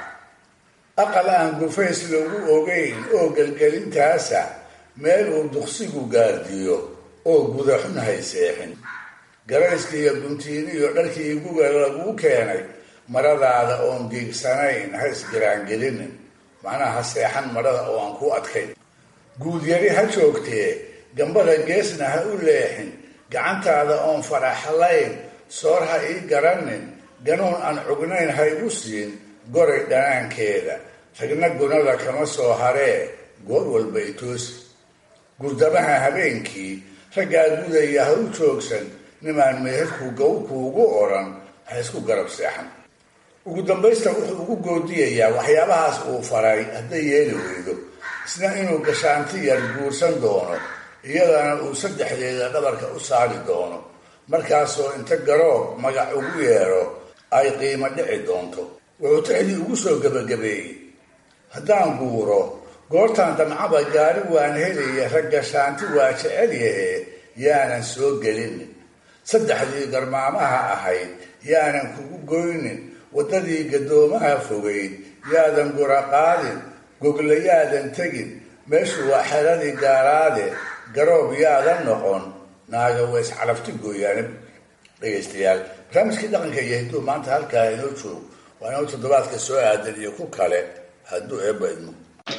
aqal aan gufays lagu ogeyn oo gelgelintaasa meel uu duqsigu gaardiyo oo gudaxun hayseexin garayska iyo guntiini iyo dharkii guga laguu keenay maradaada oon giigsanayn ha isgiraangelinin macnaha ha seexan marada oo aan ku adkayn guudyari ha joogtee gambada geesna ha u leexin gacantaada oon faraxlayn soor ha ii garanin ganuun aan cugnayn ha igu siin goray dhanaankeeda ragna gunada kama soo haree goor walba itoosi gurdamaha habeenkii raggaa gudaya ha u joogsan nimaan meherku gow kuugu odhan ha isku garab seexan ugu dambaysta wuxuu ugu goodiyayaa waxyaabahaas uu faray hadday yeeli weydo isna inuu gashaanti yar guursan doono iyadana uu saddexdeeda dhabarka u saari doono markaasoo inta garoob magac ugu yeedho ay qiimo dhici doonto wuxuu tixdii ugu soo gebagabeeyey haddaan guuro goortaan damcaba gaari waan helaya rag gashaanti waa jecel yahe yaanan soo gelinin saddexdii garmaamaha ahayd yaanan kugu goynin waddadii gadoomaha fogayd yaadan gura qaadin gogla yaadan tegin meeshu waa xeradii gaaraade garoob yaadan noqon naaga weys calafti gooyaane dhegaystayaal barnaamijkii dhaqanka iyo hidduu maanta halkaa inoo joog waa inoo toddobaadka soo aadan iyo ku kale hadduu eebba idmo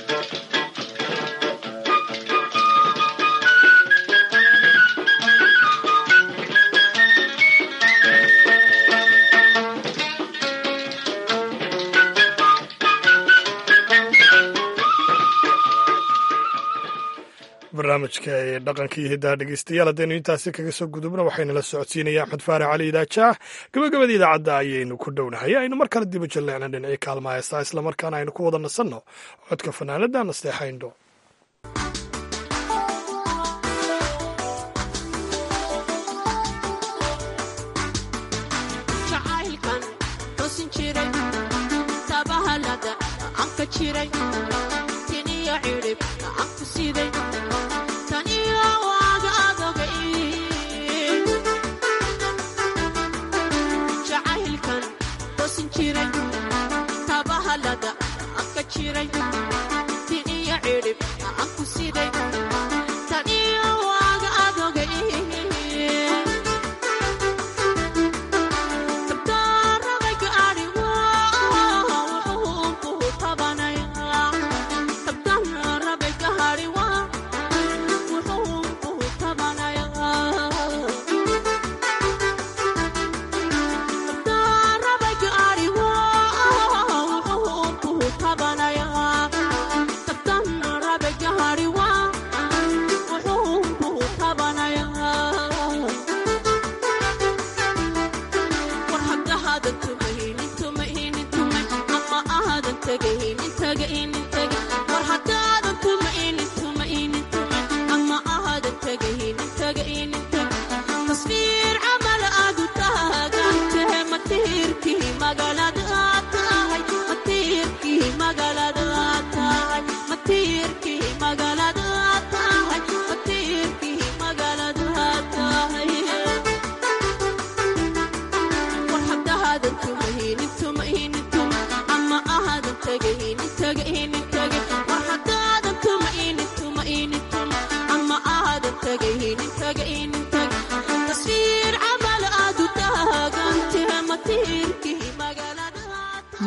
barnaamijka ee dhaqanka iyo hiddaha dhegeystayaal haddaynu intaasi kaga soo gudubno waxaynala socodsiinaya axmed faarax cali idaajaah gabagabada idaacadda ayaynu ku dhownahay aynu mar kale dibu jalleecna dhinacii kaalma heestaa islamarkaana aynu ku wada nasanno codka fanaanada nasteexayndho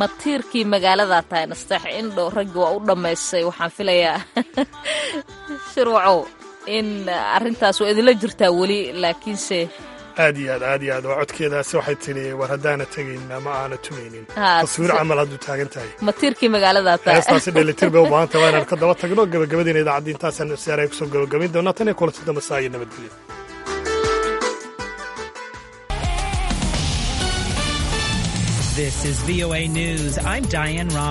matiirkii magaalada tahay nasteex indho raggi waa u dhammaystay waxaan filayaa shirwacow in arrintaas waa idinla jirtaa weli laakiinse aad iyo aad aad iyo aad waa codkeedaasi waxay tidhi war haddaana tegayn ama aana tumaynin Haa, taswiir si- camal hadduu taagan tahay matiirkii magaalada tahay heestaasi dheelitir bay u baahan tahay waa inaan ka daba tagno gabagabadiina idaacadda intaasaan siyaaray kusoo gabagabayn doonaa tan iyo kulanti dambe saa iyo nabadgelyo This is VOA News. I'm Diane Rob.